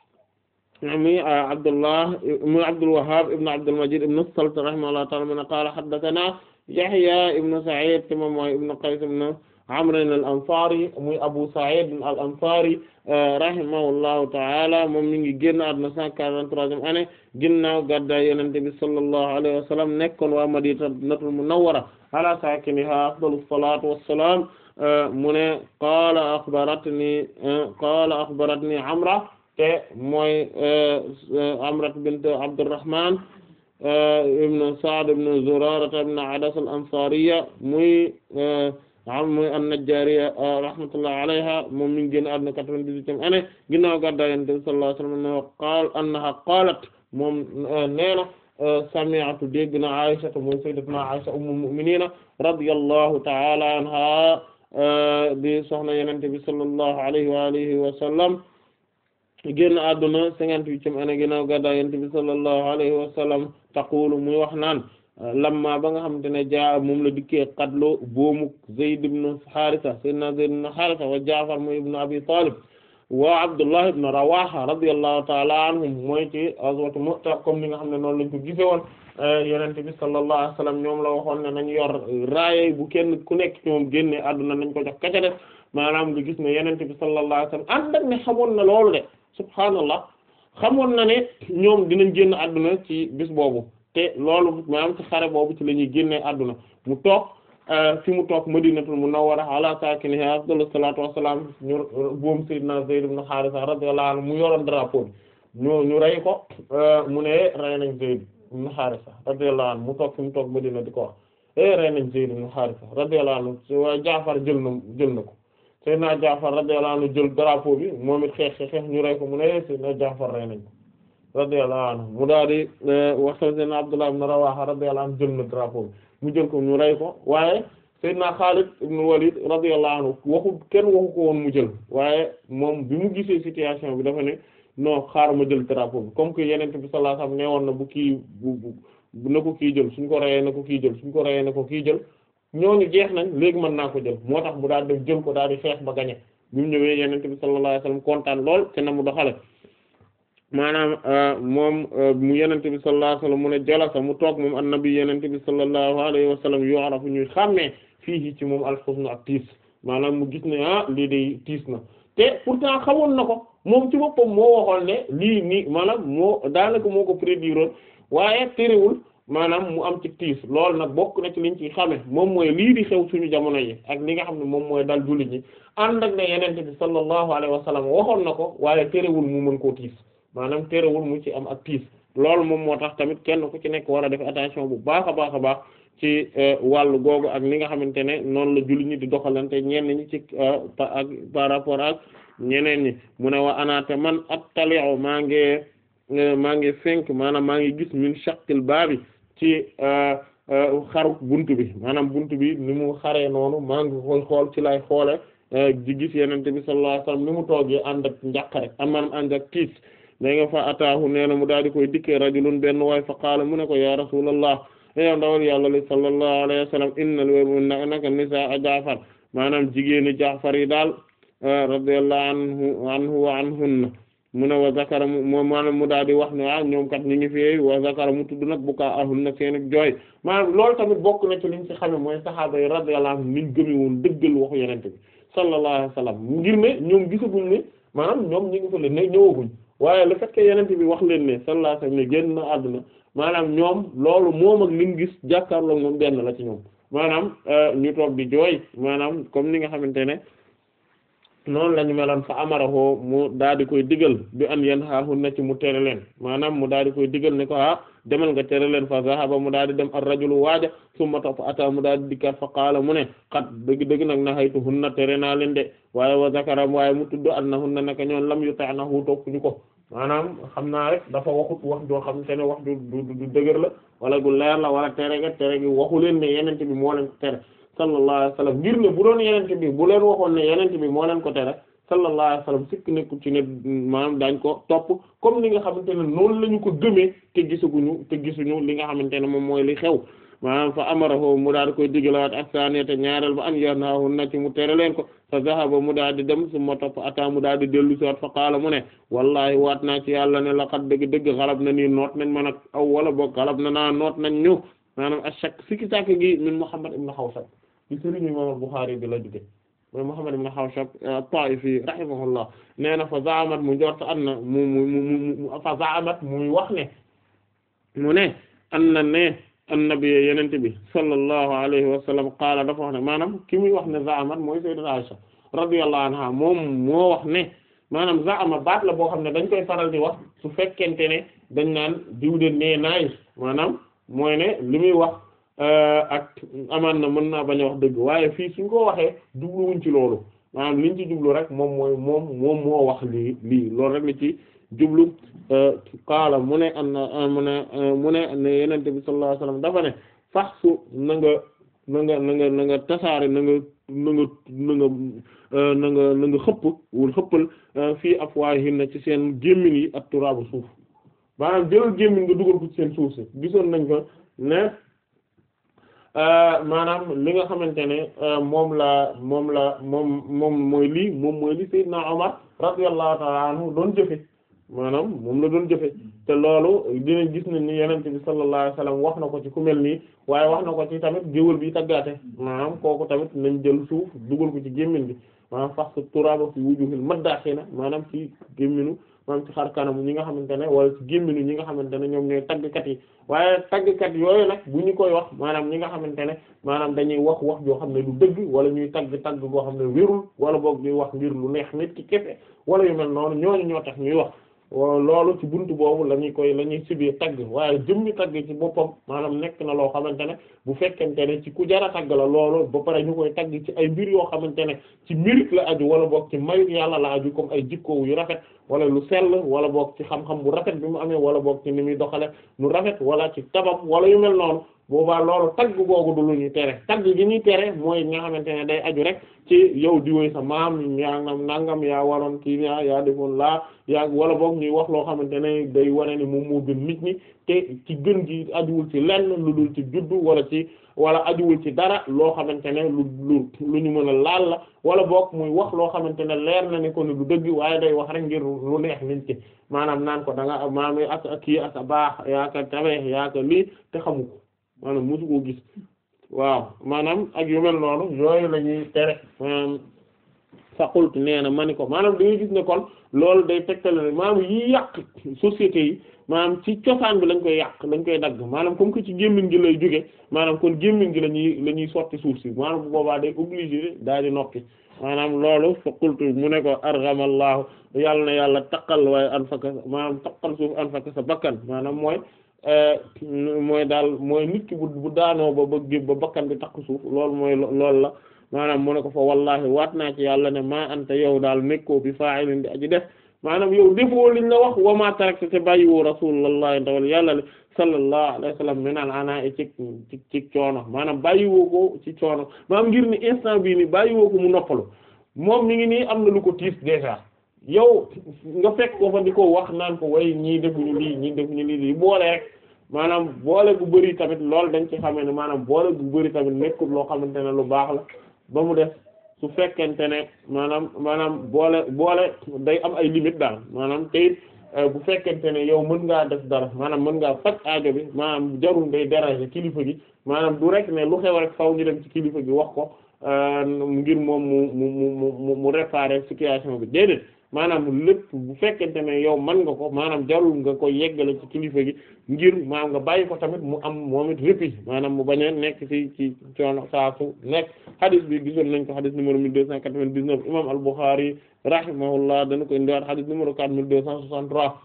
mi Abdullah mi Abdul Wahhab ibn Abdul Majid ibn Salt rahimahullahu ta'ala mu ne qaala haddathana Yahya ibn Sa'id te moom mooy ibn Qays ibn Amr al-Ansari muy Abu Sa'id al-Ansari rahimahullahu ta'ala moom mi ngi génn àdduna cent quarante-troisième année ginnaaw gàddaay Yonent bi sallallahu alayhi wa sallam nekkoon waa Madinatul Munawwara ala saakinihaa afdalus salaatu wassalaam mu ne qaala akhbaratni qaala akhbaratni Amra te mooy Amrat bint Abdurrahman ibn Sa'd ibn Zurara ibn Adas al-Ansariya muy muy an-Najjariya rahmatullahi alayha moom mi ngi génn àdduna quatre-vingt-dix-huitième année ginnaaw gàddaay Yonent bi sallallahu alayhi wa sallam qaal annaha qaalat moom nee na sami'tu dégg na Aisha mooy sayyidatuna Aisha ummul mu'minina radiyallahu ta'ala anha di soxna Yonent bi sallallahu alayhi wa alihi wa sallam génn àdduna cinquante-huitième année ginnaaw gàddaay Yonent bi sallallahu alayhi wa sallam taqulu muy wax naan lamma ba nga xamante ne jaa moom la dikkee qatlu boomu Zayd ibn Haarisa sayyidina Zayd ibn Haarisa wa Jaafar mooy ibn Abi Talib wa Abdullah ibn Rawaha radiyallahu ta'ala anhum mooy ci ghazwatu Mu'ta comme ni nga xam ne noonu lañ ko gise woon Yonent bi sallallahu alayhi wa sallam ñoom la waxoon ne nañ yor raaye bu kenn ku nekk ci moom génne àdduna nañ ko jox kaca def maanaam nga gis ne Yonent bi sallallahu alayhi wa sallam ànd ak ne xamoon na loolu de subhaanallah xamoon na ne ñoom dinañ génn àdduna ci bis boobu te loolu maanaam ci xare boobu ci la ñuy génnee àdduna mu toog fi mu toog madinatul munawwara ala saakinihaa afdalu salaatu wassalaam ñu boom sayyidina Zayd ibn Haarisa radiyallahu anhu mu yoroon drapeau bi ñu ñu rey ko mu ne rey nañ Zayd ibn Haarisa radiyallahu anhu mu toog fi mu toog madina di ko wax eh rey nañ Zayd ibn Haarisa radiyallahu anhu waa Jaafar jël na jël na ko sayyidina Jaafar radiyallahu anhu jël drapeau bi moom it xeex xeex ñu rey ko mu ne sayyidina Jaafar rey nañ ko radiyallahu anhu mu daal di wax sayyidina Abdullah ibn Rawaha radiyallahu anhu jël na drapeau bi mu jël ko ñu rey ko waaye sayyidina Khalid ibn Walid radiyallahu anhu waxu kenn waxu ko woon mu jël waaye moom bi mu gisee situation bi dafa ne non xaar ma jël drapeau bi comme que yeneen bi sallallahu alayhi wasallam ne woon na bu kii bu bu na ko kii jël suñ ko reyee na ko kii jël suñ ko reyee na ko kii jël ñooñu jeex nañ léegi mën naa ko jël moo tax mu daal def jël ko daal di xeex ba gañe bi mu ñëwee yeneen bi sallallahu alayhi wasallam kontaan lool te na mu doxale maanaam moom mu yenente bi sallallahu alayhi wasallam mu ne jalasa mu toog moom annabi yenente bi sallallahu alayhi wasallam yu'rafu ñuy xàmmee fii ci moom alxusnu ak tiis maanaam mu gis ne ah lii de tiis na te pourtant xamoon na ko moom ci boppam moo waxoon ne lii nii maanaam moo daanaka moo ko prédire waaye terewul maanaam mu am ci tiis loolu nag bokk na ci liñ ci xame moom mooy lii di xew suñu jamono yi ak li nga xam ne moom mooy dal jullit ñi ànd ak ne yenente bi sallallahu alayhi wa sallam waxoon na ko waaye terewul mu mën koo tiis maanaam terewul mu ci am ak tiis loolu moom moo tax tamit kenn ku ci nekk war a def attention bu baax a baax a baax ci wàllu googu ak li nga xamante ne noonu la jullit ñi di doxalante ñenn ñi ci ak par rapport ak ñeneen ñi mu ne wa anaate man attali'u maa ngi maa ngi fenk maanaam maa ngi gis min shaqqil baabi ci xaru buntu bi maanaam buntu bi ni mu xaree noonu maa ngi koy xool ci lay xoole di gis yenente bi sallallahu alayhi wasallam ni mu toogee ànd ak njàqare am maanaam ànd ak tiis da nga fa ataahu nee na mu daal di koy dikkee rajulun benn waay fa qaala mu ne ko ya rasulallah yow ndawal yàlla li sallallahu alayhi wasallam inna l naka nisaa jaafar maanaam jigéeni jaafar yi daal radiyallahu anhu anhu wa anhunna mu ne wa zakara mu maanaam mu daal di wax ne ah ñoom kat ñu ngi fi wa zakara mu tudd nag bu kaa ahun na seen ak jooy maanaam loolu tamit bokk na ci liñ ci xame mooy sahaaba yi radiyallahu anhum niñ gëme woon dëggal waxu yenente bi sallallahu alayhi wasallam ngir ne ñoom gisaguñ ne maanaam ñoom ñu ngi fa leen ne ñëwaguñ waaye le fait que yenente bi wax leen ne sallallahu alayhi wasallam ne génn na àdduna maanaam ñoom loolu moom ak liñ gis jàkkaarloo moom benn la ci ñoom maanaam ñu toog di jooy maanaam comme ni nga xamante ne noonu lañu meloon fa amaraho mu daal di koy digal bi an yen xaaxun na ci mu tere leen maanaam mu daal di koy digal ne ko ah demal nga tere leen fa zahaba mu daal di dem ar rajulu waaja summa topp ata mu daal di dikkat fa qaala mu ne xat dëgg dëgg nag na xaytu hunna tere naa leen de waaye wa zakara waaye mu tudd an na hunna naka ñoon lam yu tax nahu topp ñu ko maanaam xam naa rek dafa waxut wax joo xam te ne wax du du dëgër la wala gu leer la wala tere ga tere gi waxu leen ne yenente bi moo leen ko tere sallallahu alayhi wa sallam ngir ne bu doon yenente bi bu leen waxoon ne yenente bi moo leen ko tere sallallahu alayhi wa sallam sikk nekku ci ne maanaam daañ ko topp comme li nga xamante ne noonu la ñu ko gëmee te gisaguñu te gisuñu li nga xamante ne moom mooy li xew maanaam fa amarahu mu daal di koy digalawaat ak saaniyata ñaareel ba an yanaahu na ci mu tere leen ko fa zahaba mu daal di dem su ma topp ata mu daal di dellu si waat fa qaala mu ne wallahi waat naa ci yàlla ne laqad dëgg dëgg xalab na nii noot nañ ma nag aw wala boog xalab na naa noot nañ ñu maanaam ashak sikki sàkk gi min Muhammad ibn Xawsab ci sëriñ imam Bukhari bi la jóge mooy Muhammad ibn Xawsab at-Taa'ifi rahimahullah nee na fa zaamat mu njort an na mu mu mu fa zaamat muy wax ne mu ne an na ne annabi yenente bi sallallahu alayhi wa sallam qaala dafa wax ne maanaam ki muy wax ne zaamat mooy sayyidat Aisha radiyallahu anha moom moo wax ne maanaam zaama baat la boo xam ne dañ koy faral di wax su fekkente ne dañ naan diw de nee naay maanaam mooy ne li muy wax ak amaan na mën naa bañ a wax dëgg waaye fii suñ ko waxee jubluwuñ ci loolu maanaam liñ ci jublu rek moom mooy moom moom moo wax lii lii loolu rek la ci jublu qaala mu ne an mu ne mu ne ne yenente bi sallallahu alayhi wasallam dafa ne fax su na nga na nga na nga na nga tasaare na nga na nga na nga na nga na nga xëpp wul xëppal fii afwaahinna ci seen gémmiñ yi ak turaabu suuf maanaam jëlal gémmiñ nga dugal ko ci seen suuf si gisoon nañ ko ne maanaam li nga xamante ne moom la moom la moom moom mooy lii moom mooy li Seydina Omar radiyallahu ta'ala anhu doon jëfe maanaam moom la doon jëfe te loolu dinañ gis nañ ni yenente bi sallallahu alayhi wasallam wax na ko ci ku mel nii waaye wax na ko ci tamit géwël bi taggaate maanaam kooku tamit nañ jël suuf dugal ko ci gémmiñ bi maanaam fax turaba fi wujuhil maddaxina maanaam ci gémminu maanaam ci xar kanam ñi nga xamante ne wala ci gémminu ñi nga xamante ne ñoom ñooy taggkat yi waaye taggkat yooyu nag bu ñu koy wax maanaam ñi nga xamante ne maanaam dañuy wax wax joo xam ne du dëgg wala ñuy tagg tagg goo xam ne wérul wala boog ñuy wax ngir lu neex nit ki kese wala yu mel noonu ñooñu ñoo tax ñuy wax loolu ci buntu boobu la ñuy koy la ñuy sibee tagg waaye jëmmi tagg ci boppam maanaam nekk na loo xamante ne bu fekkente ne ci ku jara tagg la loolu ba pare ñu koy tagg ci ay mbir yoo xamante ne ci mérite la aju wala boog ci mayu yàlla la aju comme ay jikko yu rafet wala lu sell wala boog ci xam-xam bu rafet bi mu amee wala boog ci ni muy doxale lu rafet wala ci tabam wala yu mel noonu boobaa loolu tagg googu du lu ñuy tere tagg gi ñuy tere mooy nga xamante ne day aju rek ci yow di woy sa maam yaa nangam yaa waroon kii yaa yaa defoon laa yaa wala boog ñuy wax loo xamante ne day wane ni moom moo gën nit ñi te ci gën gi ajuwul ci lenn lu dul ci juddu wala ci wala ajuwul ci dara loo xamante ne lu lu lu ñu mën a laal la wala boog muy wax loo xamante ne leer na ne ko ne du dëgg waaye day wax rek ngir lu neex nit ki maanaam naan ko da nga maam ak kii ak a baax yaa ka tabe yaa ka lii te xamu ko maanaam mosu koo gis waaw maanaam ak yu mel noonu yooyu la ñuy tere maanaam faqultu nee na ma ni ko maanaam da ngay gis ne kon loolu day tegtale ne maanaam yi yàq société yi maanaam ci cosaan bi lañ koy yàq lañ koy dagg maanaam comme que ci gémmiñ gi lay jóge maanaam kon gémmiñ gi la ñuy la ñuy sotti suuf si maanaam bu boobaa day obligé daal di nokki maanaam loolu faqultu mu ne ko argamallahu yàlla na yàlla taqal waaye an faka maanaam taqal suuf an faka sa bakkan maanaam mooy mooy daal mooy nit ki bu bu daanoo ba ba ba bakkan bi takk suuf loolu mooy loolu la maanaam mu ne ko fa wallahi waat naa ci yàlla ne maa anta yow daal nekkoo bi fa'ilin di aji def maanaam yow defoo liñ la wax wa ma tarakta te bàyyiwoo rasulullah ndawal yàlla le sallallahu alayhi wa sallam minal ana ci ci ci coono maanaam bàyyiwoo ko ci coono maanaam ngir ni instant bii ni bàyyiwoo ko mu noppalu moom mi ngi nii am na lu ko tiis déjà yow nga fekk ko fa di ko wax naan ko way ñii defuñu lii ñii defuñu lii lii boole rek maanaam boole gu bëri tamit loolu dañ ci xamee ne maanaam boole gu bëri tamit nekkul loo xamante ne lu baax la ba mu def su fekkente ne maanaam maanaam boole boole day am ay limite daal maanaam te it bu fekkente ne yow mën ngaa def dara maanaam mën ngaa faj aajo bi maanaam jarul ngay déranger kilifa gi maanaam du rek ne lu xew rek faw ñu dem ci kilifa gi wax ko ngir moom mu mu mu mu mu réparer situation bi déedéet maanaam lépp bu fekkente ne yow mën nga ko maanaam jarul nga ko yeggale ci kilifa gi ngir maanaam nga bàyyi ko tamit mu am moom it répit maanaam mu bañ a nekk ci ci coono saa su nekk hadith bi gisoon nañ ko hadith numéro mille deux cent quatre-vingt-dix-neuf imam al-Bukhari rahimahullah dana ko indiwaat hadith numéro quatre mille deux cent soixante-trois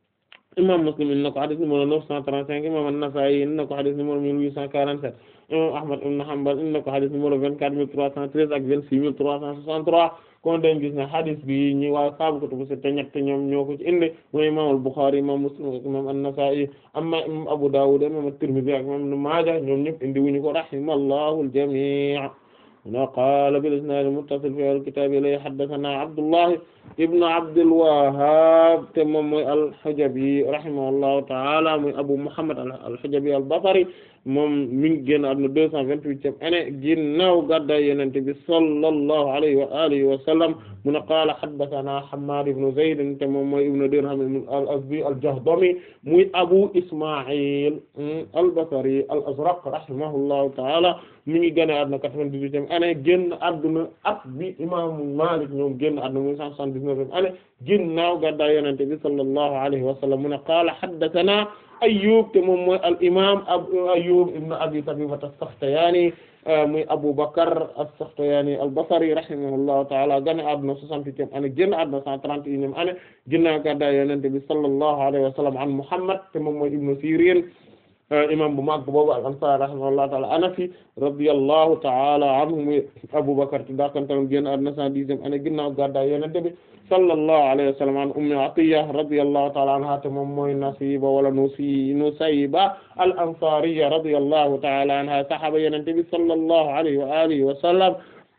imam Muslim indi na ko hadith numéro neuf cent trente-cinq imam an-Nasa'i indi na ko hadith numéro mille huit cent quarante-sept imam Ahmad ibn Hanbal indi na ko hadith numéro vingt-quatre mille trois cent treize ak vingt-six mille trois cent soixante-trois kon dañ gis ne hadith bi ñi waa saabu kutubu sitta ñett ñoom ñoo ko ci indi mooy imam al-Bukhari imam Muslim ak imam an-Nasa'i amma imam Abu Dawud imam at-Tirmidhi ak imam Ibn Maaja ñoom ñëpp indi wuñu ko rahimallahu al-jami' na qaala bil isnaad al-muttasil fi al-kitaab ilay haddathana Abdullah ibn Abdul Wahhab te moom mooy al-Hujabi rahimahullahu ta'ala muy Abu Muhammad al-Hujabi al-Basri moom mi ngi génn àdduna deux cent vingt-huitième année ginnaaw gàddaay Yonent bi sallallahu alayhi wa alihi wa sallam mu ne qaala haddathana Hammad ibn Zayd te moom mooy ibn Dirham al-Azdi al-Jahdami muy Abu Isma'il al-Basri al-Azraq rahimahullahu ta'ala mi ngi génn àdduna quatre-vingt-dix-huitième année génn àdduna at bi imaamu Maalik ñoom génn àdduna muy cent soixante-dix-neuvième année ginnaaw gàddaay Yonent bi sallallahu alayhi wa sallam mu ne qaala haddathana Ayyub te moom mooy al imaam Ayyub ibn Abi Tabiba as-Sakhtiyani muy Abu Bakr as-Sakhtiyani al-Basri rahimahullahu ta'ala gane àdduna soixante-huitième année génn àdduna cent trente et unième année ginnaaw gàddaay Yonent bi sallallahu alayhi wa sallam an Muhammad te moom mooy ibn Sirin imam bu mag boobu al-Ansari rahimahullahu ta'ala Anafi radiyallahu ta'ala anhu muy Abu Bakr te dakantam génn àdduna cent dixième année ginnaaw gàddaay Yonent bi sallallahu alayhi wa sallam an Ummi Atiyya radiyallahu ta'ala anha te moom mooy Nasiba wala Nusi Nusayba al-Ansariyya radiyallahu ta'ala anha sahaaba Yonent bi sallallahu alayhi wa alihi wa sallam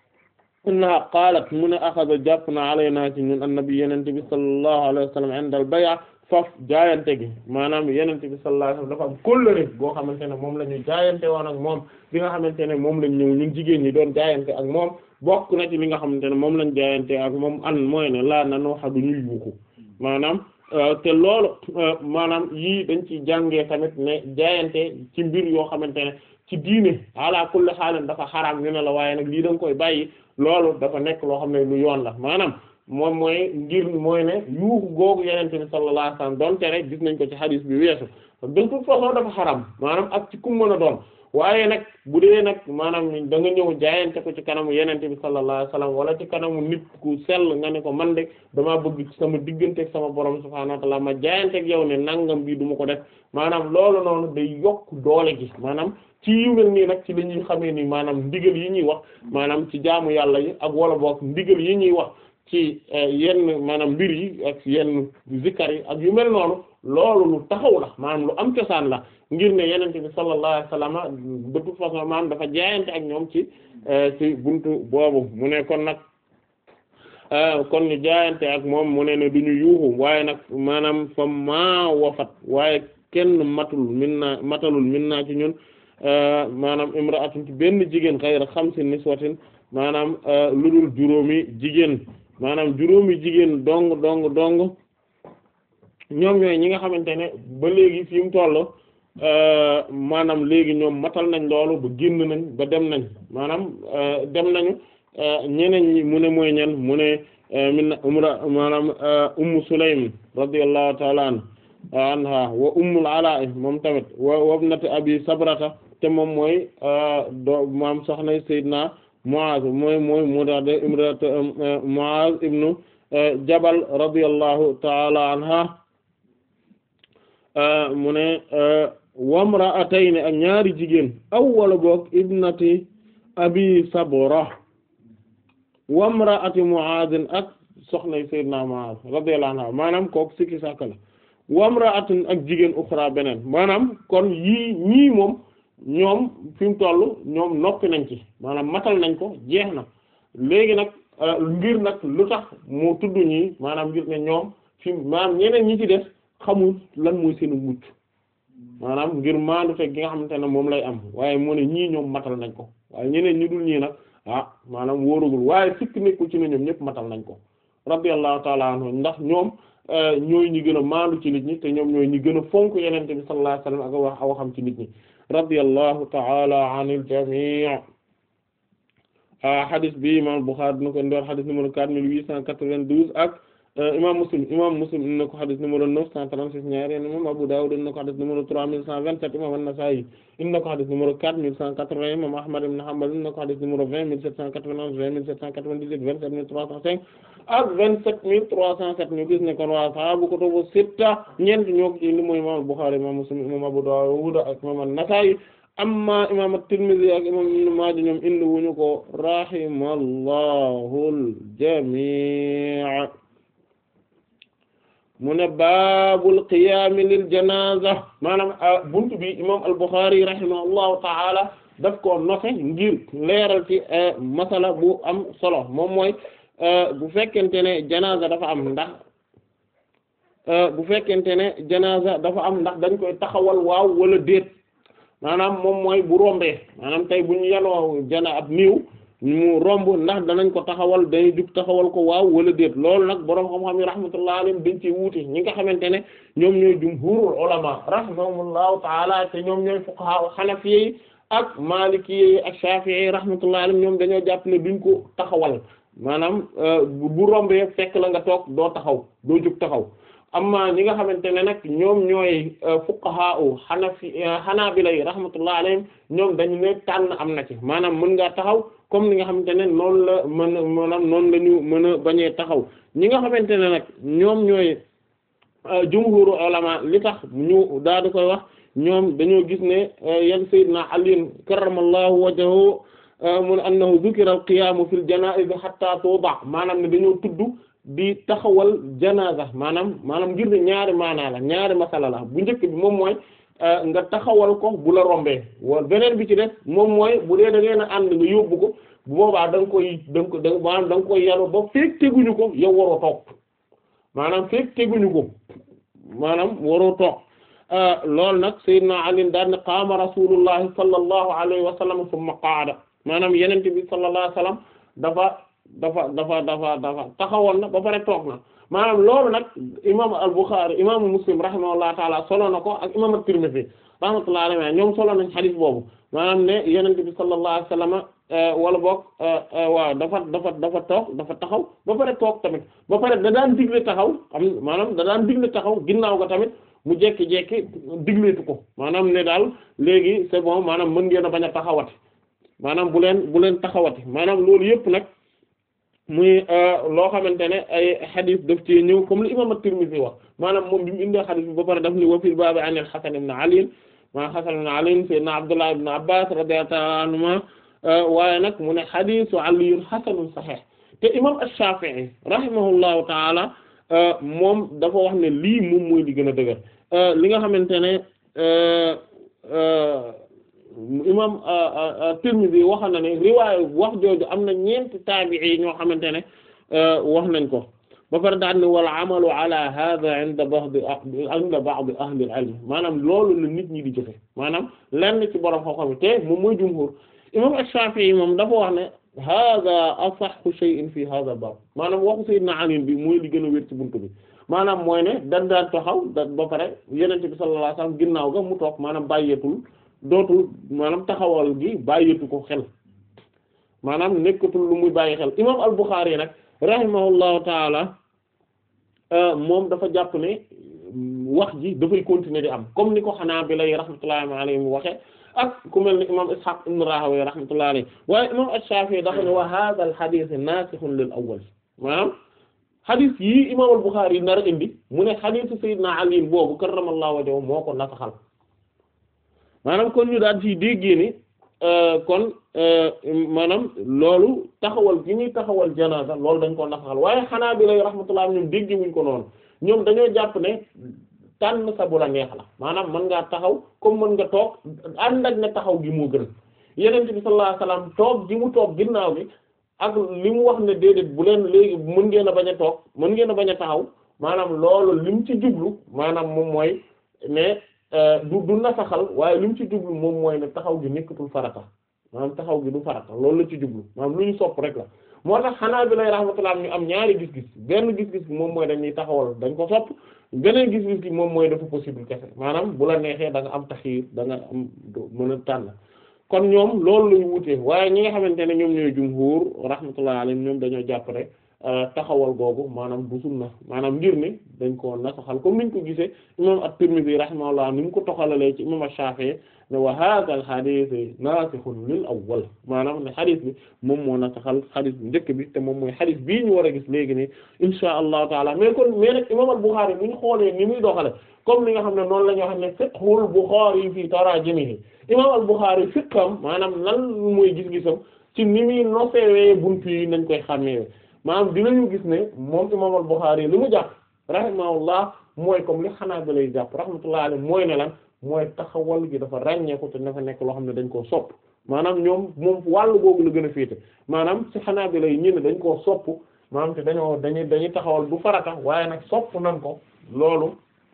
innaha qaalat mu ne axada jàpp na alaynaa ci ñun annabi Yonent bi sallallahu alayhi wa sallam inda al-bay' faf jaayante gi maanaam Yonent bi sallallahu alayhi wa sallam dafa am kóllëre boo xamante ne moom la ñu jaayante woon ak moom bi nga xamante ne moom lañ ñëw ñun jigéen ñi doon jaayante ak moom bokk na ci li nga xamante ne moom lañ jaayante ak moom an mooy ne laa nanoo xadu ñuy yuuxu maanaam te loolu maanaam yii dañ ci jàngee tamit ne jaayante ci mbir yoo xamante ne ci diine ala kulli xaalan dafa xaraam ñu ne la waaye nag lii da nga koy bàyyi loolu dafa nekk loo xam ne lu yoon la maanaam moom mooy ngir mooy ne yuuxu googu yenente bi sallallahu alayhi wasallam doon tere gis nañ ko ci hadith bi weesu de toute façon dafa xaram maanaam ak ci kum mën a doon waaye nag bu dee nag maanaam da nga ñëw jaayante ko ci kanamu yenente bi sallallahu alayhi wasallam wala ci kanamu nit ku sell nga ne ko man de damaa bëgg ci sama digganteeg sama borom subhaanahu wa ta'ala ma jaayanteeg yow ne nangam bii du ma ko def maanaam loolu noonu day yokk doole gi maanaam ci yu mel nii nag ci la ñuy xamee ni maanaam ndigal yi ñuy wax maanaam ci jaamu yàlla yi ak wala boog ndigal yi ñuy wax ci yenn maanaam mbir yi ak yenn zikkar yi ak yu mel noonu loolu lu taxaw la maanaam lu am cosaan la ngir ne yenente bi sallallahu alayhi wasallam de toute façon maanaam dafa jaayante ak ñoom ci ci buntu boobu mu ne kon nag kon ñu jaayante ak moom mu ne ne du ñu yuuxu waaye nag maanaam fa maa wafat waaye kenn matul min naa matalul min naa ci ñun maanaam imra'atun ci benn jigéen xayra xamsin niswatin maanaam lu dul juróomi jigéen maanaam juróomi jigéen dong dong dong ñoom ñooy ñi nga xamante ne ba léegi fi mu toll maanaam léegi ñoom matal nañ loolu ba génn nañ ba dem nañ maanaam dem nañu ñeneen ñi mu ne mooy ñen mu ne min umra maanaam ummu sulaym radiyallahu ta'ala anha wa ummul ala moom tamit wa wabnati abi sabrata te moom mooy do maam soxna sayyidina Muaz mooy mooy mu dax de imrat Muaz ibnu Jabal radiyallahu ta'ala anha mu ne wamra'atayn ak ñaari jigéen aw wala boog ibnati abi sabra wamra'ati Muaz ak soxna sayyidina Muaz radiyallahu anha maanaam kooku sikki sàkk la wamra'atun ak jigéen uxra beneen maanaam kon yii ñii moom ñoom fi mu toll ñoom noppi nañ ci maanaam matal nañ ko jeex na léegi nag ngir nag lu tax moo tudd ñii maanaam ngir ne ñoom fi maanaam ñeneen ñi ci def xamul lan mooy seenu mucc maanaam ngir maandu te gi nga xamante ne moom lay am waaye moo ne ñii ñoom matal nañ ko waaye ñeneen ñi dul ñii nag ah maanaam wóorugul waaye sikk nekkul ci ne ñoom ñëpp matal nañ ko radiyallahu ta'ala anhu ndax ñoom ñooy ñi gën a maandu ci nit ñi te ñoom ñooy ñi gën a fonk yenente bi sallallahu alayhi wasallam ak wax aw xam ci nit ñi radiyallahu ta'ala anil jami' hadith bi imam Bukhari dina ko ndoor hadith numéro quatre mille huit cent quatre-vingt-douze ak imam Muslim imam Muslim dina ko hadith numéro neuf cent trente-six ñaari imam Abu Dawud dina ko hadith numéro trois mille cent vingt-sept imam An-Nasa'i dina ko hadith numéro quatre mille cent quatre-vingts imam Ahmad ibn Hanbal dina ko hadith numéro vingt mille sept cent quatre-vingt-onze vingt mille sept cent quatre-vingt-dix-huit vingt-sept mille trois cent cinq ak vingt-sept mille trois cent sept ñu gis ne kon waa sahaabu kutubu sitta ñeent ñoo ko ci indi mooy imam Bukhari imam Muslim imam Abu Dawud ak imam An-Nasa'i amma imam at-Tirmidhi ak imam Ibn Maaja ñoom indi wuñu ko rahimallahu al-jami' mu ne baabul qiyaami lil janaza maanaam buntu bi imam al-Bukhari rahimahullahu ta'ala daf ko nofe ngir leeral ci masala bu am solo moom mooy bu fekkente ne janaza dafa am ndax bu fekkente ne janaza dafa am ndax dañ koy taxawal waaw wala déet maanaam moom mooy bu rombee maanaam tey bu ñu yanoo jana ab niiw mu romb ndax danañ ko taxawal dañuy jug taxawal ko waaw wala déet loolu nag boroom xam-xam yi rahmatullah alayhim dañ ci wuute ñi nga xamante ne ñoom ñooy jumhurul ulama rahimahumullahu taala te ñoom ñooy fuqaha hanafiyyi ak maalikiyyi ak shafi'i rahmatullah alayhim ñoom dañoo jàpp ne duñ ko taxawal maanaam bu rombee fekk la nga toog doo taxaw doo jug taxaw amma ñi nga xamante ne nag ñoom ñooy fuqaha u hanafi hanabila yi rahmatullah alayhim ñoom dañu ne tànn am na ci maanaam mën ngaa taxaw comme ni nga xamante ne noonu la mën a maanaam noonu la ñu mën a bañee taxaw ñi nga xamante ne nag ñoom ñooy jumhuru ulama li tax ñu daal di koy wax ñoom dañoo gis ne yan sayyidina Ali karramallahu wajhahu mun annahu dhukira al-qiyamu fil janaiz hatta tuba maanaam ne dañoo tudd di taxawal janaza maanaam maanaam ngir ne ñaari maanaa la ñaari masala la bu njëkk bi moom mooy nga taxawal ko bu la rombee wala beneen bi ci def moom mooy bu dee da ngeen a ànd nga yóbbu ko bu boobaa da nga koy da nga ko da maanaam da nga koy yanu ba feek teguñu ko yow waroo toog maanaam feek teguñu ko maanaam waroo toog loolu nag sayyidina Ali daal ne qaama rasulullahi sallallahu alayhi wa sallam thumma qaada maanaam yenente bi sallallahu alayhi wa sallam dafa dafa dafa dafa dafa taxawoon na ba pare toog na maanaam loolu nag imam al-Bukhari imaamu Muslim rahimahullahu taala solo na ko ak imam at-Tirmidhi rahmatullahi alayhi ñoom solo nañ xadis boobu maanaam ne yenente bi sallallahu alayhi wa sallam wala boog waaw dafa dafa dafa toog dafa taxaw ba pare toog tamit ba pare da daan digle taxaw am maanaam da daan digle taxaw ginnaaw ga tamit mu jekki-jekki digleetu ko maanaam ne daal léegi c'est bon maanaam mën ngeen a bañ a taxawati maanaam bu leen bu leen taxawati maanaam loolu yëpp nag muy loo xamante ne ay xadis daf ci ñëw comme li imam at-Tirmidhi wax maanaam moom bi mu indee xadis bi ba pare daf ni wa fil baabi an al-Hasan ibn Ali ma Hasan ibn Ali sayyidina Abdullah ibn Abbas radiyallahu anhuma waaye nag mu ne xadisu aliyun xasanun saxiix te imam ash-Shafi'i rahimahullahu taala moom dafa wax ne lii moom mooy li gën a dëgër li nga xamante ne imam Tirmidhi wax na ne riwaaya wax jooju am na ñeenti taabi'i ñoo xamante ne wax nañ ko ba pare daal ne wal amalu ala hadha inda ba'd inda ba'd ahli al-ilm maanaam loolu la nit ñi di jëfe maanaam lenn ci borom xam-xam te moom mooy jumhur imam Ash-Shafi'i moom dafa wax ne hadha asahhu shay'in fi hadha bab maanaam waxu sayyidina Ali bi mooy li gën a wér ci buntu bi maanaam mooy ne dañ daan taxaw da ba pare yenente bi sallallahu alayhi wasallam ginnaaw ga mu toog maanaam bàyyeetul dootul maanaam taxawal gi bàyyeetu ko xel maanaam nekkatul lu muy bàyyi xel imam al-Bukhari nag rahimahullahu taala moom dafa jàpp ne wax ji dafay continuer di am comme ni ko xanaa bi lay rahmatullahi alayhi mu waxe ak ku mel ni imam Ishaq ibn Rahawayh rahmatullahi alayhi waaye imam Ash-Shafi'i dafa ne wa hadha al-hadith nasikhun lil awwal maanaam xadis yii imam al-Bukhari yi nar a indi mu ne xadisu Seydina Ali boobu karramallahu wajhahu moo ko nasaxal maanaam kon ñu daal ci déggee ni kon maanaam loolu taxawal gi ñuy taxawal janaza loolu dañ ko nasaxal waaye xanaa bi lay rahmatullah ñoom dégge wuñ ko noonu ñoom dañoo jàpp ne tànn sa bu la neex la maanaam mën ngaa taxaw comme mën nga toog ànd ak ne taxaw gi moo gën yeneen bi sallallahu alayhi wasallam toog gi mu toog ginnaaw gi ak li mu wax ne déedéet bu leen léegi mën ngeen a bañ a toog mën ngeen a bañ a taxaw maanaam loolu li mu ci jublu maanaam moom mooy ne du du nasaxal waaye li mu ci jublu moom mooy ne taxaw gi nekkatul farata maanaam taxaw gi du farata loolu la ci jublu maanaam lu ñu sopp rek la moo tax xanaa bi lay rahmatullah ñu am ñaari gis-gis benn gis-gis bi moom mooy dañuy taxawal dañ ko sopp beneen gis-gis bi moom mooy dafa possible kese maanaam bu la neexee da nga am taxiir da nga am mën a tànn kon ñoom loolu lañu wutee waaye ñi nga xamante ne ñoom ñooy jumhur rahmatullah alayhim ñoom dañoo jàpp rek taxawal googu maanaam du sunna maanaam ngir ne dañ ko nasaxal comme niñ ko gisee imam at-Tirmidhi rahimahullah ni mu ko toxalalee ci imam ash-Shafi'i ne wa hadha al-hadith nasikhun lil awwal maanaam ne hadith bi moom moo nasaxal hadith bi njëkk bi te moom mooy hadith bii ñu war a gis léegi nii insha allahu taala mais kon mais nag imam al-Bukhari bu ñu xoolee ni muy doxale comme li nga xam ne noonu la ñoo xam ne fiqhul Bukhari fii tarajimihi imam al-Bukhari fiqam maanaam lan mooy gis-gisam ci ni muy nosewee buntu yi nañ koy xàmmee maanaam dinañu gis ne moom imam al-Bukhari li mu jàpp rahimahullah mooy comme li xanaa ba lay jàpp rahmatullah alayhi mooy ne lan mooy taxawal gi dafa ràññeeku te dafa nekk loo xam ne dañ koo sopp maanaam ñoom moom wàllu googu la gën a féete maanaam ci xanaa bi lay ñi ne dañ koo sopp maanaam te dañoo dañuy dañuy taxawal du farata waaye nag sopp nañ ko loolu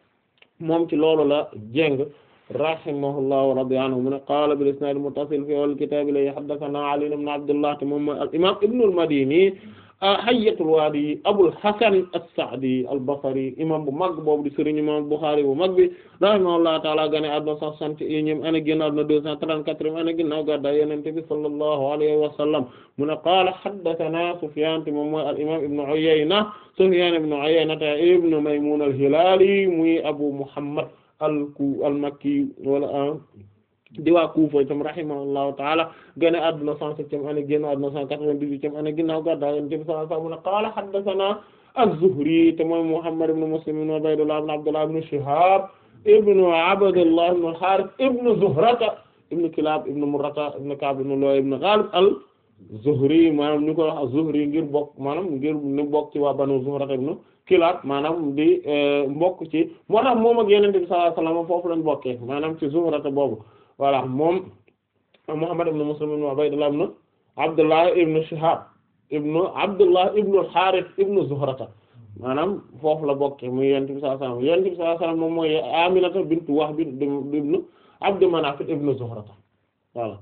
moom ci loolu la jéng rahimahullahu radi anhu mu ne qaala bil isnaad muttasil fi awwal kitaab la haddathana Ali ibn Abdullah te moom mooy al imaam Ibn al-Madini Hayyatul Waadi Abul Hasan as-Sa'di al-Basri imam bu mag boobu di sëriñ imam Bukhari bu mag bi rahimahullahu ta'ala gane àdduna cent soixante et unième année génn àdduna deux cent trente-quatrième année ginnaaw gàddaay Yonent bi sallallahu alayhi wa sallam mu ne qaala haddathana Sufyaan te moom mooy al imam Ibn Uyayna Sufyaan ibn Uyayna ibn Maymun al-Hilali muy Abu Muhammad al-Ku al-Makki wala di waa Kufa itam rahimahullahu ta'ala gane àdduna cent septième année génn àdduna cent quatre-vingt-dix-huitième année ginnaaw gàddaay Yonent bi sallallahu alayhi wa sallam mu ne qaala haddathana az-Zuhri te mooy Muhammad ibn Muslim ibn Ubaydullah ibn Abdullah ibn Shihab ibn Abdullah ibn al-Harith ibn Zuhrata ibn Kilab ibn Murrata ibn Ka'b ibn Lu'ay ibn Ghalib al-Zuhri maanaam ñu koy wax az-Zuhri ngir bokk maanaam ngir ñu bokk ci waa Banu Zuhrata ibn Kilab maanaam di mbokk ci moo tax moom ak Yonent bi sallallahu alayhi wa sallam foofu lañ bokkee maanaam ci Zuhrata boobu voilà moom Muhammad ibn Muslim ibn Ubaydullah ibn Abdullah ibn Shihab ibn Abdullah ibn al-Harith ibn Zuhrata maanaam foofu la bokkee muy Yonent bi sallallahu alayhi wasallam Yonent bi sallallahu alayhi wasallam moom mooy Aminata bintu Wahb ibn Abd Manaf ibn Zuhrata voilà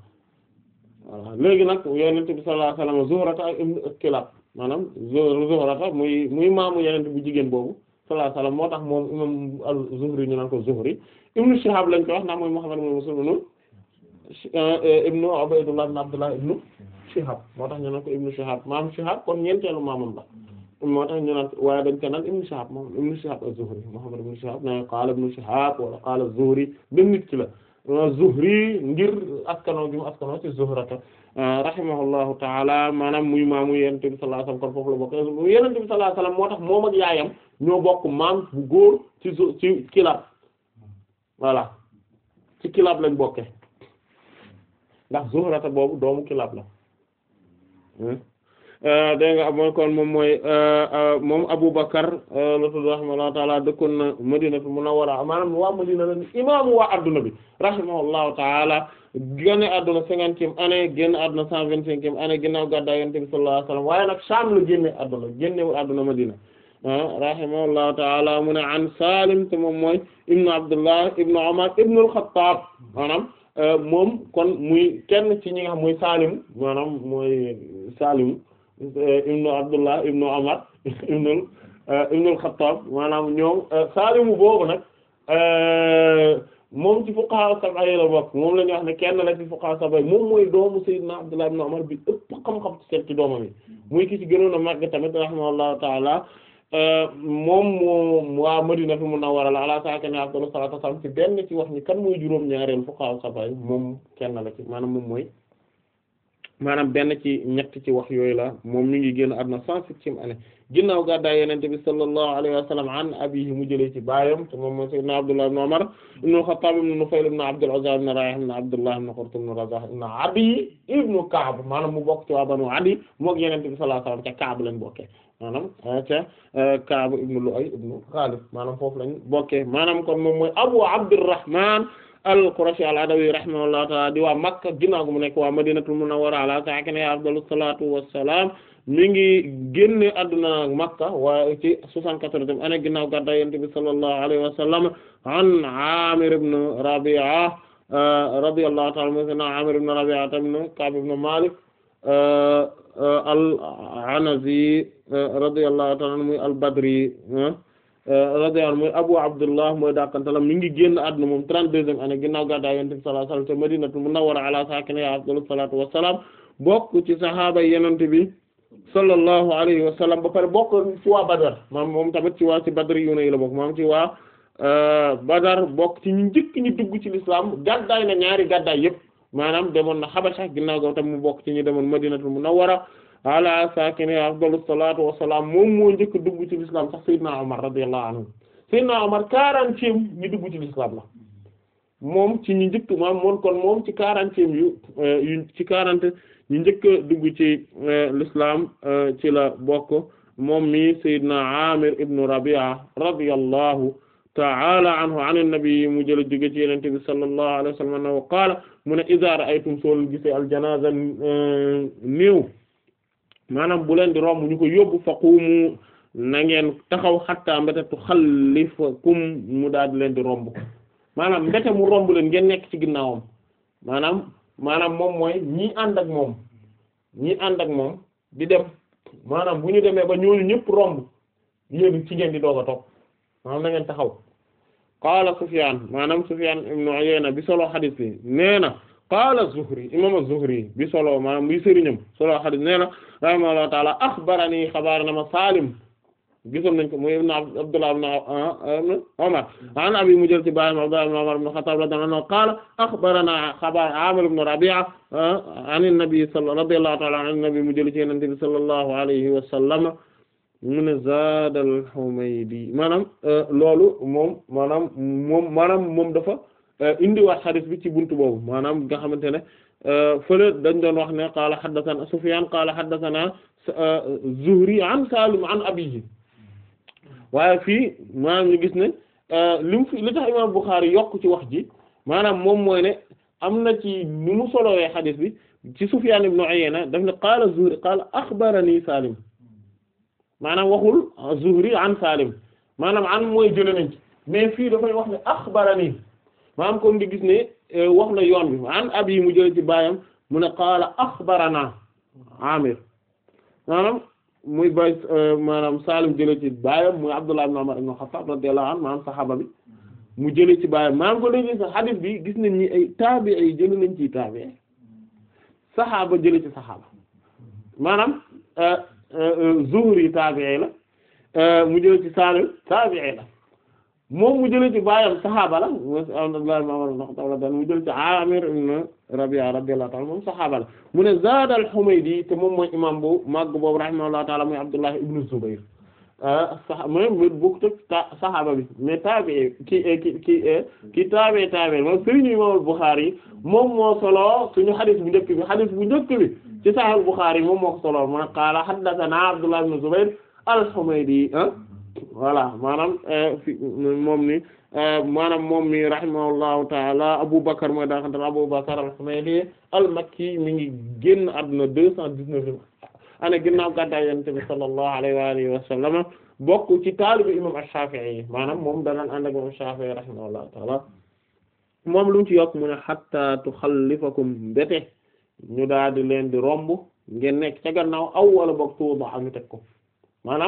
voilà léegi nag Yonent bi sallallahu alayhi wasallam Zuhrata ibn Kilab maanaam Zuhrata muy muy maamu Yonent bu jigéen boobu sallallahu alayhi wasallam moo tax moom imam al-Zuhri ñu naan ko Zuhri ibnu Shihab lañ ko wax ndax mooy Muhammad ibn Muslim ibnu ibnu Ubaydullah ibn Abdullah ibnu Shihab moo tax ñu naan ko ibnu Shihab maam Shihab kon ñeenteelu maamam la moo tax ñu naan waaye dañ ko naan ibnu Shihab moom ibnu Shihab az-Zuhri Muhammad ibnu Shihab na qaala ibnu Shihab wala qaala az-Zuhri benn nit ki la Zuhri ngir askano gi mu askano ci Zuhrata rahimahullahu ta'ala maanaam muy maamu Yonent bi sallallahu alayhi wasallam kon foofu la bokk Yonent bi sallallahu alayhi wasallam moo tax moom ak yaayam ñoo bokk maam bu góor ci ci Kilab voilà ci Kilab lañ bokke ndax Zuhrata boobu doomu Kilab la dégg nga mooy kon moom mooy moom Abu Bakar la tudd rahimahullahu taala dëkkoon na Madinatu Munawwara maanaam waa Madina la imaamu waa adduna bi rahimahullahu taala génn adduna cinquantième année génn adduna cent vingt-cinquième année ginnaaw gàddaay Yonent bi sallallahu alayhi wasallam waaye nag Sham la génne adduna génnewul adduna Madina rahimahullahu taala mu ne an Salim te moom mooy ibnu Abdullah ibnu Umar ibnu al-Khattab maanaam moom kon muy kenn ci ñi nga xam mooy Salim maanaam mooy Salim ibnu Abdullah ibnu Umar ibnu ibn al-Khattab maanaam ñoom Saalimu boobu nag moom ci fuqaha sab'a yi la bokk moom la ñuy wax ne kenn la ci fuqaha sab'a yi moom mooy doomu Sayyidina Abdullah ibn Umar bi ëpp xam-xam ci seet ci doomam yi muy ki ci gënoon a màgg tamit rahimahullahu ta'ala moom moo waa Madinatu Munawwara la ala saakini afdalu salaatu wassalaam ci benn ci wax ni kan mooy juróom ñaareel fuqaha sab'a yi moom kenn la ci maanaam moom mooy maanaam benn ci ñett ci wax yooyu la moom mi ngi génn àdduna cent septième année ginnaaw gàddaay Yonent bi sallallahu alayhi wa sallam an abiihi mu jëlee ci baayam te moom mooy sayyidina Abdullah ibn Umar ibn Khattab ibn Nufayl ibn Abdul Uzza ibn Rayh ibn Abdullah ibn Qurt ibn Razah ibn Adi ibn Ka'b maanaam mu bokk ci waa Banu Adi mook Yonent bi sallallahu alayhi wa sallam ca Ka'b lañ bokkee maanaam ca Ka'b ibn Lu'ay ibn Ghalib maanaam foofu lañ bokkee maanaam kon moom mooy Abu Abdurrahman al-Qurashi al-Adawi rahimahullahu ta'ala di waa Makka ginnaaw gu mu nekk waa Madinatul Munawwara ala saakinihaa afdalu salaatu wassalaam mi ngi génne àdduna Makka waaye ci soixante-quatorzième année ginnaaw gàddaay Yonent bi sallallahu alayhi wa sallam an Aamir ibn Rabi'a radiyallahu ta'ala anhu sayyidina Aamir ibn Rabi'a ibn Ka'b ibn Malik al-Anazi radiyallahu ta'ala anhu muy al-Badri radiyallahu mooy Abu Abdullah mooy dàqantalam mi ngi génn àdduna moom trente-deuxième année ginnaaw gàddaay Yonent bi sallallahu alayhi wa sallam te Madinatul Munawwara ala saakinihaa afdalu salaatu wassalaam bokk ci sahaaba Yonent bi sallallahu alayhi wa sallam ba pare bokk ci waa Badar maam moom tamit ci waa ci Badr yu ne la bokk moom ci waa Badar bokk ci ñu njëkk ñu dugg ci l'islam gàddaay na ñaari gàddaay yépp maanaam demoon na Habasha ginnaaw ga tam mu bokk ci ñu demoon Madinatul Munawwara ala saakini afdalu salaatu wassalaam moom moo njëkk dugg ci l'islam sax Seydina Omar radiyallahu anhu Seydina Omar quarantième ñu dugg ci l'islam la moom ci ñu njëkk maam moom kon moom ci quarantième yu yu ci quarante ñu njëkk dugg ci l'islam ci la bokk moom mi Seydina Amir ibn Rabi'a radiyallahu ta'ala anhu an an-nabi mu jël jóge ci Yonent bi sallallahu alayhi wa sallam annahu qaala mu ne iza ra'aytum soo gisee al-janaaza néew maanaam bu leen di romb ñu ko yóbbu faqumu na ngeen taxaw xatta mbete tu xallifakum mu daal di leen di romb maanaam mbete mu romb leen ngeen nekk ci ginnaawam maanaam maanaam moom mooy ñi ànd ak moom ñi ànd ak moom di dem maanaam bu ñu demee ba ñooñu ñëpp romb yéen ci ngeen di doog a toog maanaam na ngeen taxaw qaala Sufyaan maanaam Sufyaan ibnu Uyayna bi solo xadiis bi nee na qaala Zuhri imaam az-Zuhri bi solo maanaam bi sëriñam solo xadiis nee na rahimahullahu taala axbarani xabaar na ma Saalim gisoon nañ ko muy ibn Abdullah ibn Umar an abi mu jël ci baayam Abdullah ibn Umar ibn Khattab radiyallahu anhu qaala axbarana xabaar Aamir ibn Rabi'a an an-nabi radiyallahu ta'ala an an-nabi mu jël ci Yonent bi sallallahu alayhi wa sallam mu ne zaada al-Humaydi maanaam loolu moom maanaam moom maanaam moom dafa indiwaat xadis bi ci buntu boobu maanaam nga xamante ne fële dañ doon wax ne qaala haddathana Sufyaan qaala haddathana Zuhri an Saalim an abiihi waaye fii maanaam ñu gis ne li mu fi li tax imaam Bukhari yokk ci wax ji maanaam moom mooy ne am na ci nu mu solowee xadis bi ci Sufyaan ibn Uyayna daf ne qaala Zuhri qaala axbarani Saalim maanaam waxul Zuhri an Salim maanaam an mooy jëlee nañ ci mais fii dafay wax ne axbarani maanaam comme di gis ne wax na yoon bi an abi mu jëlee ci baayam mu ne qaala axbarana Amir maanaam muy bay maanaam Salim jëlee ci baayam muy Abdullah ibn Umar ibn Khattab radiyallahu anhu maanaam saxaaba bi mu jëlee ci baayam maanaam ko léegi sax hadith bi gis nañ ni ay taabi ay jëlee nañ ci taabi saxaaba jëlee ci saxaaba maanaam. Zuhri taabi'i la mu jëlee ci Saalim taabi'i la moom mu jëlee ci baayam saxaaba la Abdullah ibn Umar ibn Khattab mu jëlee ci Aamir ibn Rabi'a radiyallahu ta'ala moom saxaaba la mu ne zaada al-Humaydi te moom mooy imam bu màgg boobu rahimahullahu ta'ala muy Abdullah ibn Zubayr sax mooy bokk ta saxaaba bi mais taabi'i ki ki ki ki taabi'i taabi'i moom sëriñ imam Bukhari moom moo solo suñu xadis bu njëkk bi xadis bu njëkk bi ci Sahih Bukhari moom moo ko solo mu ne qaala haddathana Abdullah ibn Zubayr al-Humaydi voilà maanaam fi moom ni maanaam moom mi rahimahullahu taala Abu Bakr mooy daa xamante ne Abu Bakr al-Humaydi al-Makki mi ngi génn àdduna deux cent dix-neuf ana ginnaaw gàddaay Yonent bi sallallahu alayhi wa alihi wa sallam bokk ci taalibu imam Ash-Shafi'i maanaam moom danaan ànd ak imam Shafi'i rahimahullahu taala moom lu mu ci yokk mu ne hatta tuxallifakum mbete ñu daal di leen di romb ngeen nekk ca gannaaw aw wala boog tuuba ñu teg ko maanaam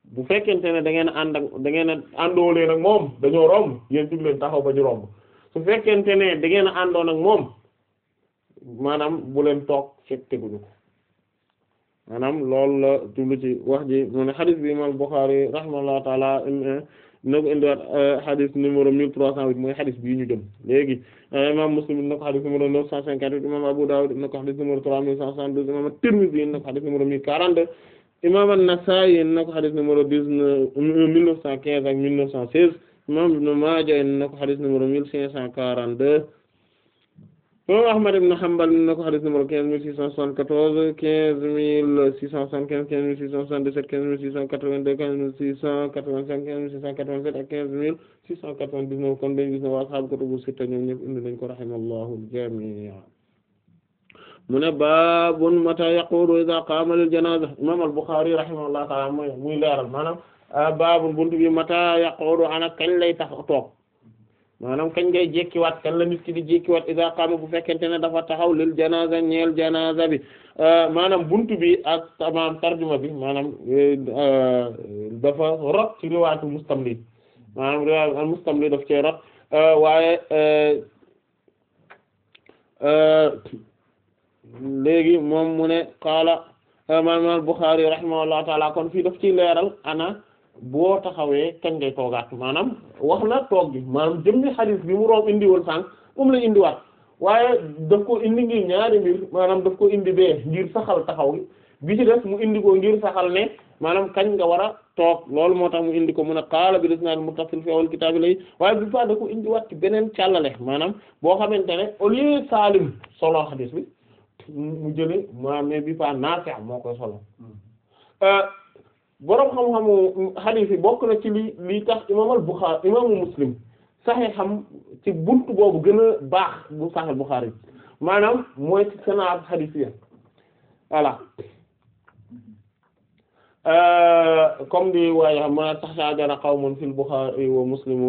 bu fekkente ne da ngeen a ànd ak da ngeen a àndoo leen ak moom dañoo romb yéen jug leen taxaw ba ñu romb su fekkente ne da ngeen a àndoon ak moom maanaam bu leen toog fekk teguñu ko maanaam loolu la jublu ci wax ji mu ne xadis bi imam Bukhari rahimahullahu taala na ko indiwaat xadis numéro mille trois cent huit mooy xadis bii ñu jëm léegi imam Muslim na ko xadis numéro neuf cent cinquante-huit imam Abu Dawud na ko xadis numéro trois mille cent soixante-douze imam Tirmidhi na ko xadis numéro mille quarante-deux imam An-Nasa'i na ko xadis numéro dix-neuf mille neuf cent quinze ak mille neuf cent seize imam Ibn Maaja na ko xadis numéro mille cinq cent quarante-deux imam Ahmad ibn Hanbal na ko xadis numéro quinze mille six cent soixante-quatorze quinze mille six cent soixante-quinze quinze mille six cent soixante-dix-sept quinze mille six cent quatre-vingt-deux quinze mille six cent quatre-vingt-cinq quinze mille six cent quatre-vingt-sept ak quinze mille six cent quatre-vingt-dix-neuf kon dañu gis ne waa ashaabu kutubu sitta ñoom ñëpp indi nañ ko rahimallahu al-jamii' mu ne baabun mata yaquulu idha qaama lil janaaza imam al-Bukhari rahimahullahu ta'ala mooy muy leeral maanaam baabun buntu bi mata yaquulu ana kañ lay tax toog maanaam kañ ngay jékkiwaat kañ la nit ki di jékkiwaat idha qaama bu fekkente ne dafa taxaw lil janaaza ñeel janaaza bi maanaam buntu bi ak maanaam tarjuma bi maanaam dafa rot ci riwaatu mustamli maanaam riwaatu mustamli daf cee rot waaye léegi moom mu ne qaala imaam Bukhari rahimahullahu taala kon fii daf ciy leeral ana boo taxawee kañ ngay toogaat maanaam wax na toog gi maanaam jëmmi xadiis bi mu room indi woon sànq moom la indiwaat waaye daf ko indi ngir ñaari mbir maanaam daf ko indi bee ngir saxal taxaw gi bi ci def mu indi ko ngir saxal ne maanaam kañ nga war a toog loolu moo tax mu indi ko mun a qaala bil isnaad muttasil fi awwal kitaab lay waaye bi fa da ko indiwaat ci beneen càllale maanaam boo xamante ne au lieu Saalim solo xadiis bi mu jële ma mais bi fa Naafi' moo koy solo boroom xam-xamu xadiis yi bokk na ci li li tax imaamal Buxaari imaamu Muslim saxee xam ci buntu boobu gën a baax bu Sahih Buxaari maanaam mooy ci sanad xadiis yi voilà comme di waaye xam ma taxaajara qawmun fil Buxaari wa Muslimu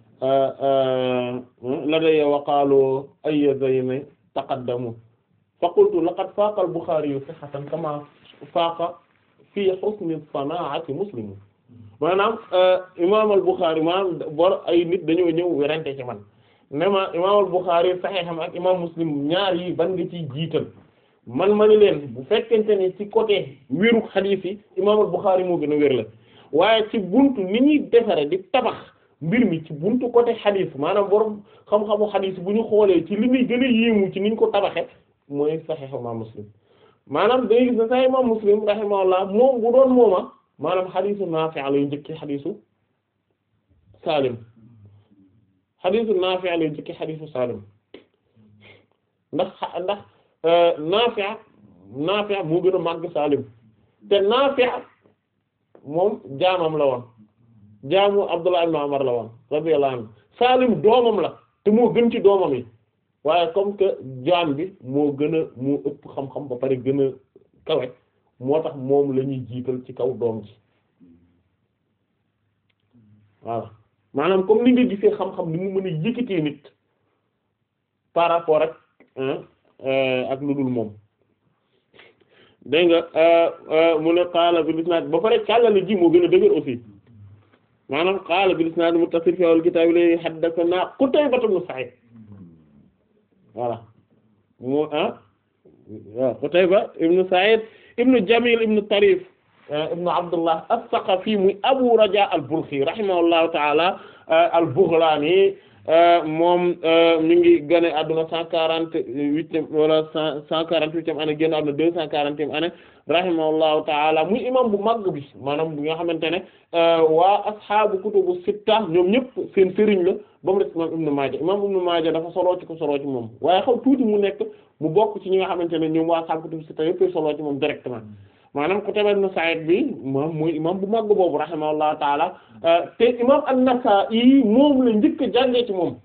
ladayya wa qaalu ayya zayni taqaddamu fa qultu laqad faaqa al-Buxaari sihhatan kama faaqa fii husni sanaa'ati Muslim maanaam imaam al-Buxaari maanaam bor ay nit dañoo ñëw werante ci man ne ma imaam al-Buxaari saxiixam ak imaam Muslim ñaar yi ban nga ciy jiital man ma ni leen bu fekkente ne ci côté wéru xadiis yi imaam al-Buxaari moo gën a wér la waaye ci buntu ni ñuy defare di tabax mbir mi ci buntu côté xadiis maanaam borom xam-xamu xadiis bu ñu xoolee ci li muy gën a yéemu ci niñ ko tabaxe mooy saxiix imaam Muslim maanaam day gis ne sax imaam Muslim rahimahullah moom bu doon mooma maanaam xadiisu Naafi' lay njëkki xadiisu Saalim xadiisu Naafi' lay njëkki xadiisu Saalim ndax ndax Naafi' Naafi' moo gën a màgg Saalim te Naafi' moom jaamam la woon jaamu Abdullah ibn Umar la woon radiyallahu anhu Saalim doomam la te moo gën ci doomam yi waaye comme que jaam bi moo gën a moo ëpp xam-xam ba pare gën a kawe moo tax moom la ñuy jiital ci kaw doom ji voilà maanaam comme ni nga gisee xam-xam ni mu mën a yëkkatee nit par rapport ak ak lu dul moom dégg nga mu ne qaala bil isnaad ba pare càllale ji moo gën a dëgër aussi maanaam qaala bil isnaad muttasil fi awwal kitaab li haddathanaa Qutayba ibn Sa'id voilà mu ah waaw Qutayba ibn Sa'id ibn Jamil ibn Tarif ibn Abdullah as-Saqafi muy Abu Raja al-Balkhi rahimahullahu ta'ala al-Baghlani moom mi ngi gane adduna cent quarante-huitième wala cent cent quarante-huitième année génn adduna deux cent quarantième année rahimahullahu ta'ala muy imam bu mag bi maanaam bi nga xamante ne waa ashaabu kutubu sitta ñoom ñëpp seen sëriñ la ba mu des imam Ibn Maaja imam Ibn Maaja dafa soloo ci ko soloo ci moom waaye xaw tuuti mu nekk mu bokk ci ñi nga xamante ne ñoom waa ashaabu kutubu sitta yëpp soloo ci moom directement maanaam Qutayba ibn Sa'id bi moom muy imam bu mag boobu rahimahullahu taala te imam an-Nasa'i moom la njëkk a jàngee ci moom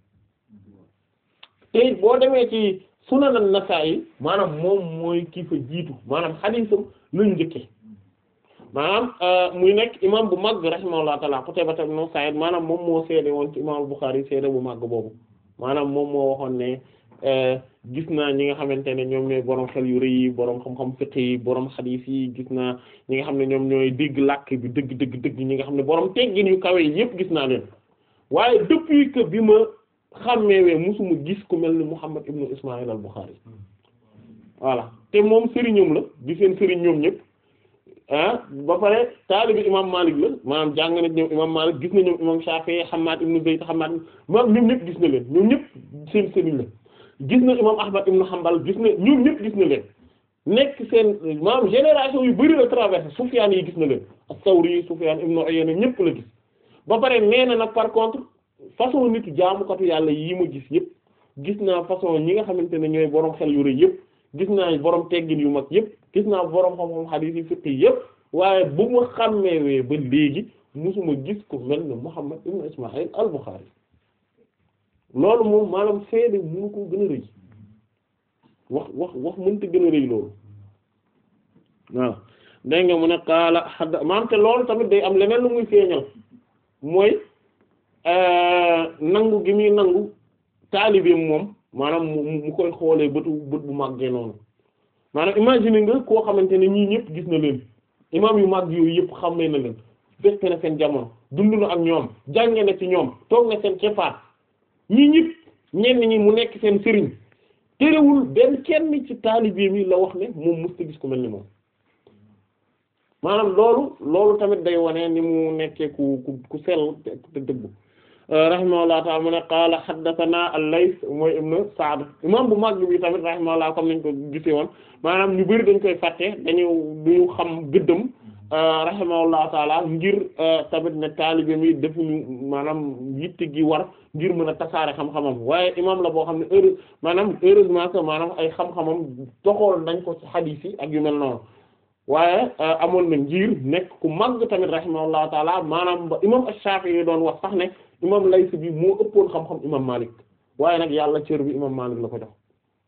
te boo demee ci sunan an-Nasa'i maanaam moom mooy kii fa jiitu maanaam xadiisam lañu njëkke maanaam muy nekk imam bu mag rahimahullahu taala Qutayba ibn Sa'id maanaam moom moo seede woon ci imam Bukhari seede bu mag boobu maanaam moom moo waxoon ne gis naa ñi nga xamante ne ñoom ñooy borom xel yu rëy yi borom xam-xam fiqh yi borom xadiis yi gis naa ñi nga xam ne ñoom ñooy dégg làkk bi dëgg dëgg dëgg ñi nga xam ne borom teggin yu kawe yi yépp gis naa leen waaye depuis que bi ma xàmmeewee musuma gis ku mel ni Muhammad ibnu Ismaïl al-Bukhari voilà te moom sëriñam la di seen sëriñ ñoom ñëpp ah ba pare taalibi imam Malik la maanaam jàng na ñoom imam Malik gis na ñoom imam Shafi'i Hammad ibnu Zayd Hammad maanaam ñoom ñëpp gis na leen ñoom ñëpp seen sëriñ la gis na imam Ahmad ibnu Hanbal gis na ñoom ñëpp gis na leen nekk seen maanaam génération yu bari la traversé Sufyaan yi gis na leen as-Sawri Sufyaan ibnu Uyayna ñëpp la gis ba pare nee na nag par contre façon nitu jaamukatu yàlla yi ma gis yëpp gis naa façon ñi nga xamante ne ñooy borom xel yu rëy yëpp gis naa borom teggin yu mag yëpp gis naa borom xam-xam xadiis yi fiqh yëpp waaye bu ma xàmmeewee ba léegi musuma gis ko mel ne Muhammad ibn Ismaïl al-Bukhari loolu moom maanaam seede mënu ko gën a rëy wax wax wax mënta gën a rëy loolu waaw dégg nga mu ne qaala xadd maanaam te loolu tamit day am leneen lu muy feeñal mooy nangu gi muy nangu taalibeem moom maanaam mu mu koy xoolee bëtu bët bu màggee noonu maanaam imagine nga koo xamante ne ñii ñëpp gis na leen imaam yu màgg yooyu yëpp xammee na leen fekk na seen jamono dund na ak ñoom jànge na ci ñoom toog na seen keppaat ñii ñëpp ñenn ñi mu nekk seen sëriñ terewul benn kenn ci taalibeem yi la wax ne moom musta gis ku mel ni moom maanaam loolu loolu tamit day wane ni mu nekkee ku ku ku sell te dëggu rahimahullah ta'ala mu ne qaala haddathana al-Layth mooy ibn Sa'd imam bu mag bi tamit rahimahullah comme niñ ko gisee woon maanaam ñu bari dañ koy fàtte dañu duñu xam gëddëm rahimahullah ta'ala ngir tamit ne taalibe mi defuñu maanaam yitte gi war ngir mën a tasaare xam-xamam waaye imam la boo xam ne heure maanaam heureusement que maanaam ay xam-xamam doxool nañ ko ci hadith yi ak yu mel noonu waaye amoon na ngir nekk ku màgg tamit rahimahullahu taala maanaam ba imam Ash-Shafi'i doon wax sax ne imam Layth bi moo ëppoon xam-xam imam Malik waaye nag yàlla cër bi imam Malik la ko jox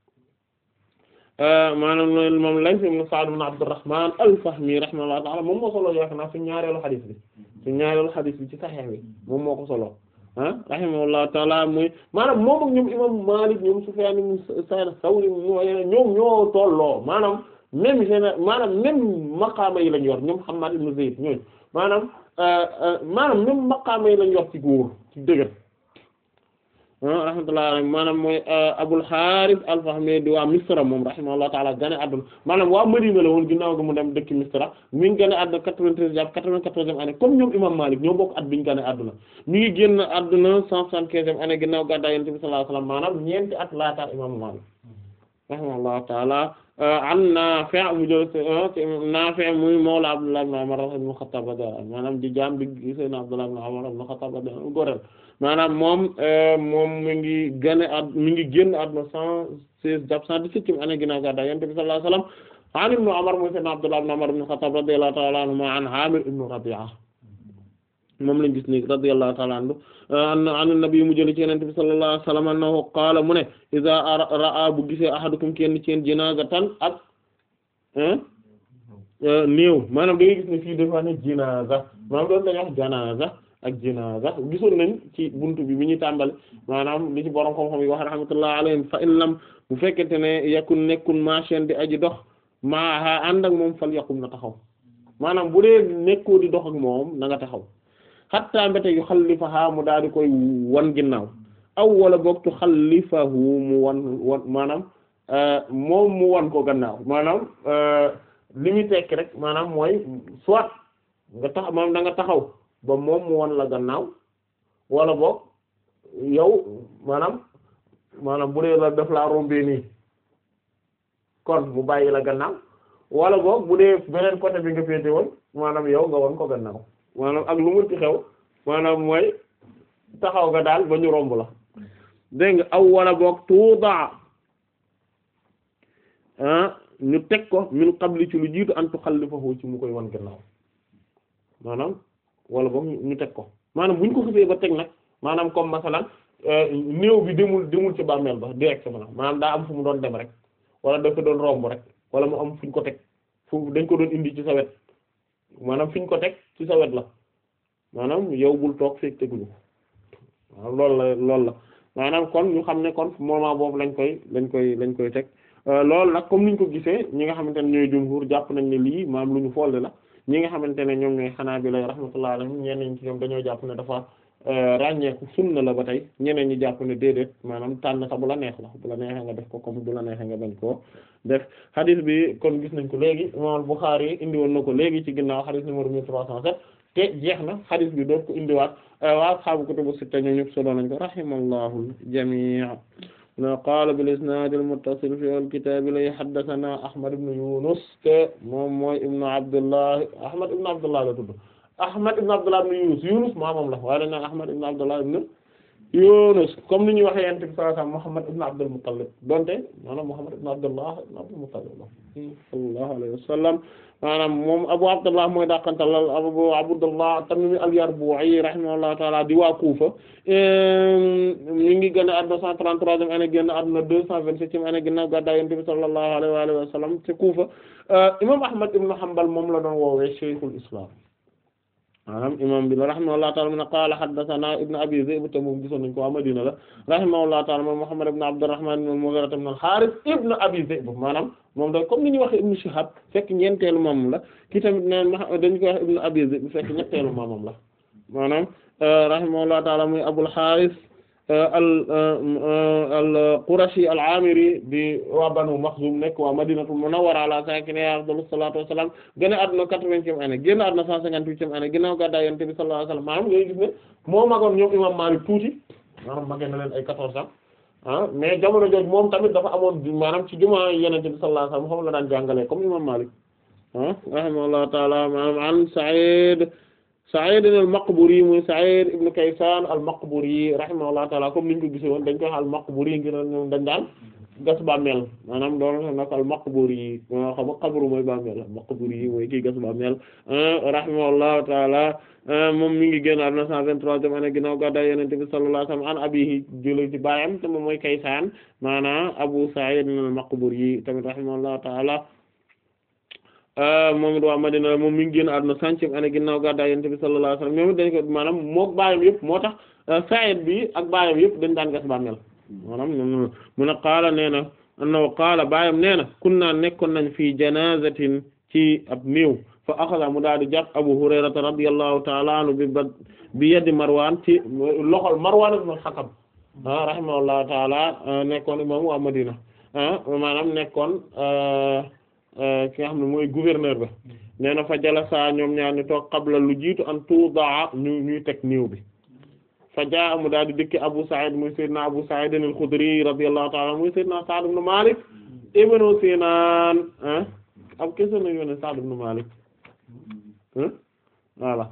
maanaam loolu imam Layth ibn Sa'd ibn Abdurrahman al-Fahmi rahimahullahu taala moom moo solo yaakaar naa suñu ñaareelu xadis bi suñu ñaareelu xadis bi ci Sahih bi moom moo ko solo ah rahimahullahu taala muy maanaam moom ak ñoom imam Malik ñoom Sufyan ibn Sa'id Thawri ñoom ñoo tolloo maanaam même géné maanaam même maqaama yi lañ yor ñoom Hammad ibn Zayd ñooñu maanaam maanaam même maqaama yi lañ yor ci góor ci dëgër rahmatullah alayhi maanaam mooy Abul Harith al-Fahmi di waa Misra moom rahimahullah taala gane àdduna maanaam waa Madina la woon ginnaaw gi mu dem dëkk Misra mi ngi gane àdduna quatre-vingt-treize jàpp quatre-vingt-quatorzième année comme ñoom imam Malik ñoo bokk at bi ñu gane àdduna mi ngi génn àdduna cent soixante-quinzième année ginnaaw gàddaay Yonent bi sallallahu alayhi wasallam maanaam ñeenti at laata imam Malik rahimahullah taala an Naafi' mu jël ci Naafi' muy mawla Abdullah ibn Umar ibn Khattab maanaam di jaam bi Sayyidina Abdullah ibn Umar ibn Khattab gorel maanaam moom moom mi ngi gane ad mi ngi génn àdduna cent seize jàpp cent dix-septième année ginnaaw gàddaay Yonent bi sallallahu alayhi wasallam an ibn Umar muy Sayyidina Abdullah ibn Umar ibn Khattab radiyallahu ta'ala anhuma an Amir ibn Rabi'a moom lañ gis ni radiyallahu ta'ala anhu an nabi mu jëli ci Yonent bi sallallahu alayhi wasallam annahu qaala mu ne iza ra'a bu gisee ahadukum kenn ci yeen jinaazatan ak néew maanaam da ngay gis ne fii dafa ne jinaaza maanaam doon dañuy wax janaaza ak jinaaza gisoon nañ ci buntu bi bi ñuy tàmbali maanaam li ci borom xam-xam yi wax rahmatullah alayhim fa in lam bu fekkente ne yakun nekkun machine di aji dox maa ànd ak moom fal yaqum na taxaw maanaam bu dee nekkoo di dox ak moom na nga taxaw xatta mbete yu xallifaha mu daal di koy wan ginnaaw aw wala boog tu xallifahu mu wan wan maanaam moom mu wan ko gannaaw maanaam li muy tekki rek maanaam mooy soit nga tax maanaam da nga taxaw ba moom mu wan la gannaaw wala boog yow maanaam maanaam bu dee la def laa rombee nii kon mu bàyyi la gannaaw wala boog bu dee beneen côté bi nga féete woon maanaam yow nga wan ko gannaaw maanaam ak lu mënti xew maanaam mooy taxaw nga daal ba ñu romb la dégg nga aw wala boog tuuba ah ñu teg ko min qabli ci lu jiitu an tuxallifahu ci mu koy wan gannaaw maanaam wala boog ñu teg ko maanaam bu ñu ko xësee ba teg nag maanaam comme masalan néew bi demul demul ci bàmmeel ba directement maanaam daa am fu mu doon dem rek wala dafa doon romb rek wala mu am fu ñu ko teg fu dañ ko doon indi ci sa wet maanaam fi ñu ko teg ci sa wet la maanaam yow bul toog fekk teguñu waaw loolu la loolu la maanaam kon ñu xam ne kon moment boobu lañ koy lañ koy lañ koy teg loolu nag comme niñ ko gisee ñi nga xamante ne ñooy jumhur jàpp nañ ne lii maanaam lu ñu folde la ñi nga xamante ne ñoom ñooy xanaa bi lay rahmatullah alayhim ñeneen ci ñoom dañoo jàpp ne dafa ràññeeku sunna la ba tey ñeneen ñi jàpp ne déedéet maanaam tànn sa bu la neex la bu la neexee nga def ko comme bu la neexee nga bañ koo def hadith bi kon gis nañ ko léegi imam Bukhari indi woon na ko léegi ci ginnaaw hadith numéro 1307 te jeex na hadith bi doot ko indiwaat waa ashaabu kutubu sitta ñoom ñëpp solo nañ ko rahimallahu jamii na qaala bil isnaad al muttasil fi al kitaab la haddathana Ahmad ibn Yunus te moom mooy ibnu Abdullah Ahmad ibn Abdullah la tudd Ahmad ibn Abdullah ibn Yunus Yunus maamam la waaye dañ naan Ahmad ibn Abdullah ibn Yunus comme ni ñuy waxee yonent bi sallallahu alayhi wasallam Muhammad ibn Abdul Muttalib donte maanaam Muhammad ibn Abdullah ibn Abdul Muttalib la sallallahu alayhi wasallam maanaam moom Abu Abdullah mooy dàqantal Abu Abdullah Tamimi al-Yarbu'i rahimahullahu ta'ala di waa Kufa ñu ngi gën a àdduna 133e année génn àdduna 227e année ginnaaw gàddaay Yonent bi sallallahu alayhi wa alihi wa sallam ci Kufa imam Ahmad ibn Hanbal moom la doon woowee Shaykhul Islam maanaam imam bi la rahimahullahu ta'ala mun qaala haddathana ibn Abi Zi'b te moom gisoon nañ ko waa Madina la rahimahullahu ta'ala moom Muhammad ibn Abdurrahman ibn Mughira ibn al-Harith ibn Abi Zi'b maanaam moom da comme ni ñuy waxee ibn Shihab fekk ñeenteelu maamam la ki tamit neen dañu koy wax ibn Abi Zi'b fekk ñetteelu maamam la maanaam rahimahullahu ta'ala muy Abul Harith al al Qurashi al-Amiri di waa Banu Makhzum nekk waa Madinatul Munawwara ala sakiniha afdalu salaatu wa salaam génn àdduna quatre-vingtième année génn àdduna cent cinquante-huitième année ginnaaw gàddaay Yonent bi sallallahu alayhi wa sallam maanaam ngay gis ne moo magoon ñoom imam Maalik tuuti maanaam magee na leen ay quatorze ans ah mais jamono jooju moom tamit dafa amoon maanaam ci jumaa Yonent bi sallallahu alayhi wa sallam moom la daan jàngalee comme imam Maalik ah rahimahullahu ta'ala maanaam an Sa'id Sa'id al-Maqburi muy Sa'id ibn Kaysan al-Maqburi rahimahullahu ta'ala comme niñ ko gisee woon dañ koy wax al-Maqburi ngir ñoom dañ daan gas bàmmeel maanaam doon nag al-Maqburi moo xam qabru mooy bàmmeel al-Maqburi mooy kii gas bàmmeel rahimahullahu ta'ala moom mi ngi génn àdduna 123e année ginnaaw gàddaay Yonent bi sallallahu alayhi wa sallam an abihi jëlee ci baayam te moom mooy Kaysan maanaam Abu Sa'id al-Maqburi tamit rahimahullahu ta'ala moom it waa Madina moom mi ngi génn àdduna centième année ginnaaw gàddaay Yonent bi sallallahu alayhi wasallam ñoom it dañ ko maanaam mook baayam yëpp moo tax Sa'id bi ak baayam yëpp dañ daan gas bàmmeel maanaam ñoom mu ne qaala nee na annahu qaala baayam nee na kunna nekkoon nañ fii janazatin ci ab néew fa axada mu daal di jàpp Abu Hurayrata radiyallahu ta'ala anhu bi ba bi yeddi Marwan ci loxol Marwan ibn al-Hakam ah rahimahullahu ta'ala nekkoon imam waa Madina ah maanaam nekkoon ki nga xam ne mooy gouverneur ba nee na fa jalasa ñoom ñaar ñu toog qabla lu jiitu an tuudaa ñu ñuy teg niiw bi fa jaa mu daal di dëkki Abu Sa'id muy Seydina Abu Sa'id al-Khudri radiyallahu ta'ala muy Seydina Sa'd ibn Malik ibn Sinan ah ab kese na yoone Sa'd ibn Malik voilà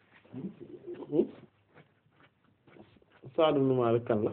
Sa'd ibn Malik kan la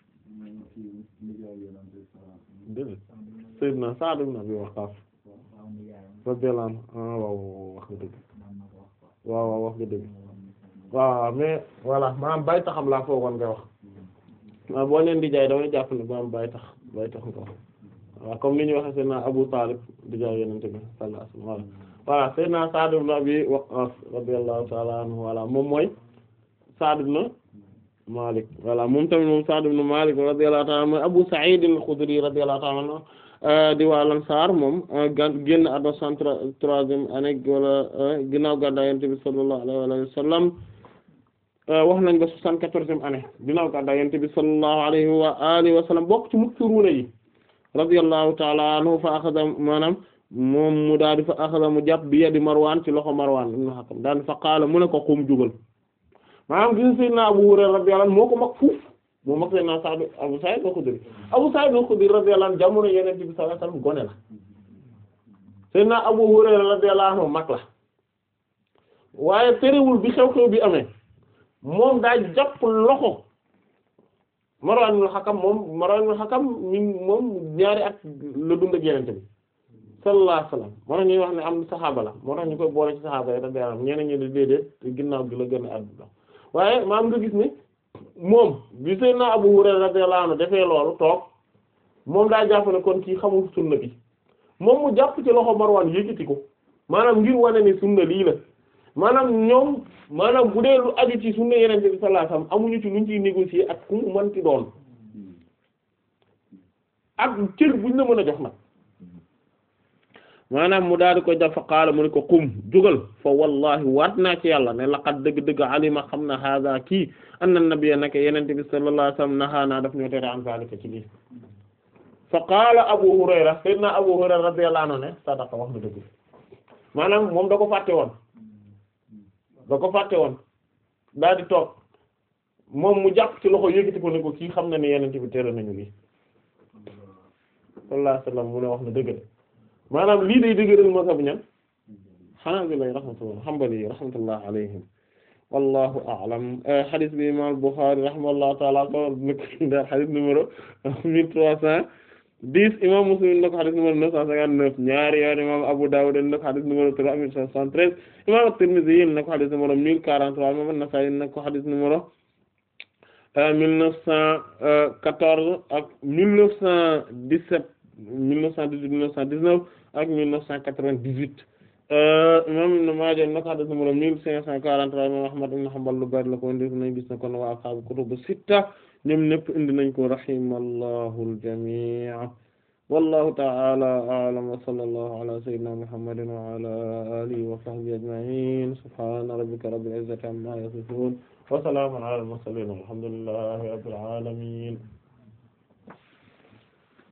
dégg Seydina Sa'd ibn Abi Waqqas radiyallahu anhu ah waaw wax nga dëgg waaw waaw wax nga dëgg waaw mais voilà maanaam bay taxam laa foogoon nga wax waaw boo leen di jaay damay jàpp ne maanaam bay tax bay tax nga wax waaw comme ni ñu waxe Seydina Abu Talib di jaay Yonent bi sallallahu alayhi wasallam voilà Seydina Sa'd ibn Abi Waqqas radiyallahu ta'ala anhu voilà moom mooy Sa'd ibn Malik voilà moom tamit moom Sa'd ibn Malik radiyallahu ta'ala mooy Abu Sa'id al-Khudri radiyallahu ta'ala anhu di waa Ansaar moom génn àdduna cent troisième année wala ginnaaw gàddaay Yonent bi sallallahu alayhi wa sallam wax nañ ba soixante-quatorzième année ginnaaw gàddaay Yonent bi sallallahu alayhi wa alihi wa sallam bokk ci muksiruuna yi radiyallahu ta'ala anhu fa axada maanaam moom mu daal di fa axada mu jàpp bi yadi Marwan ci loxo Marwan ibn Hakam daal fa qaala mu ne ko xum jugal maanaam gis Seydina Abu Hurayra radiyallahu anhu moo ko mag fuuf moo mag Seydina Sa'd Abu Sa'id al-Khudri Abu Sa'id al-Khudri radiyallahu anhu jamono Yonent bi sallallahu alayhi wasallam gone la Seydina Abu Hurayra radiyallahu anhu mag la waaye terewul bi xew-xew bi amee moom daa jàpp loxo Marwan ibn Hakam moom Marwan ibn Hakam mi moom ñaari at la dund ak Yonent bi sallallahu alayhi wasallam moo tax ñuy wax ne am saxaaba la moo tax ñu koy boole ci saxaaba yi radiyallahu anhum ñeneen ñi di déedéet ginnaaw gi la gën a àdduna waaye maam nga gis ne moom bi Seydina Abu Hurayra radiyallahu anhu defee loolu toog moom daa jàpp ne kon kii xamul sunna bi moom mu jàpp ci loxo Marwan yëkkati ko maanaam ngir wane ni sunna lii la maanaam ñoom maanaam bu dee lu aju ci sunna Yonent bi sallallahu alayhi wasallam amuñu ci luñ ciy négocier ak ku mu mënti doon ak cër buñ la mën a jox nag maanaam mu daal di koy def fa qaala mu ne ko qum jógal fa wallahi waat naa ci yàlla ne laqad dëgg-dëgg alima xam na hada kii anna nabiyya naka yenente bi sallallahu alayhi wasallam nahaana daf ñoo tere an zalika ci lii fa qaala abu hurayra sayyidina abu hurayra radiyallahu anhu ne sadaqa wax na dëgg maanaam moom da ko fàtte woon da ko fàtte woon daal di toog moom mu jàpp ci loxo yëkkati ko ne ko kii xam na ne yenente bi tere nañu lii sallallahu alayhi wasallam mu ne wax na dëgg de maanaam lii day dëgëral mazhab ñan Hanabila rahmatullah Hanbali rahmatullah alayhim wallahu a'lam hadith bi imam Bukhari rahimahullahu ta'ala ko nek dar hadith numéro mille trois cent dix imam Muslim nak hadith numéro neuf cent cinquante-neuf ñaari yoon imam Abu Dawud nak hadith numéro trois mille cinq cent treize imam At-Tirmidhi nak hadith numéro mille quarante-trois imam An-Nasa'i nak hadith numéro mille neuf cent quatorze ak mille neuf cent dix-sept mille neuf cent dix-huit mille neuf cent dix-neuf ak mille neuf cent quatre-vingt-dix-huit imam Ibn Maaja nak hadith numéro mille cinq cent quarante-trois imam Ahmad ibn Hanbal lu bari la ko indi nañ gis na kon waa ashaabu kutubu sitta ñoom ñépp indi nañ ko rahimallahu al-jamii' wallahu ta'ala a'lam wa sallallahu ala sayyidina Muhammadin wa ala alihi wa sahbihi ajma'in subhana rabbika rabbil izzati amma yasifun wa salamun ala al-mursalin walhamdulillahi rabbil alamin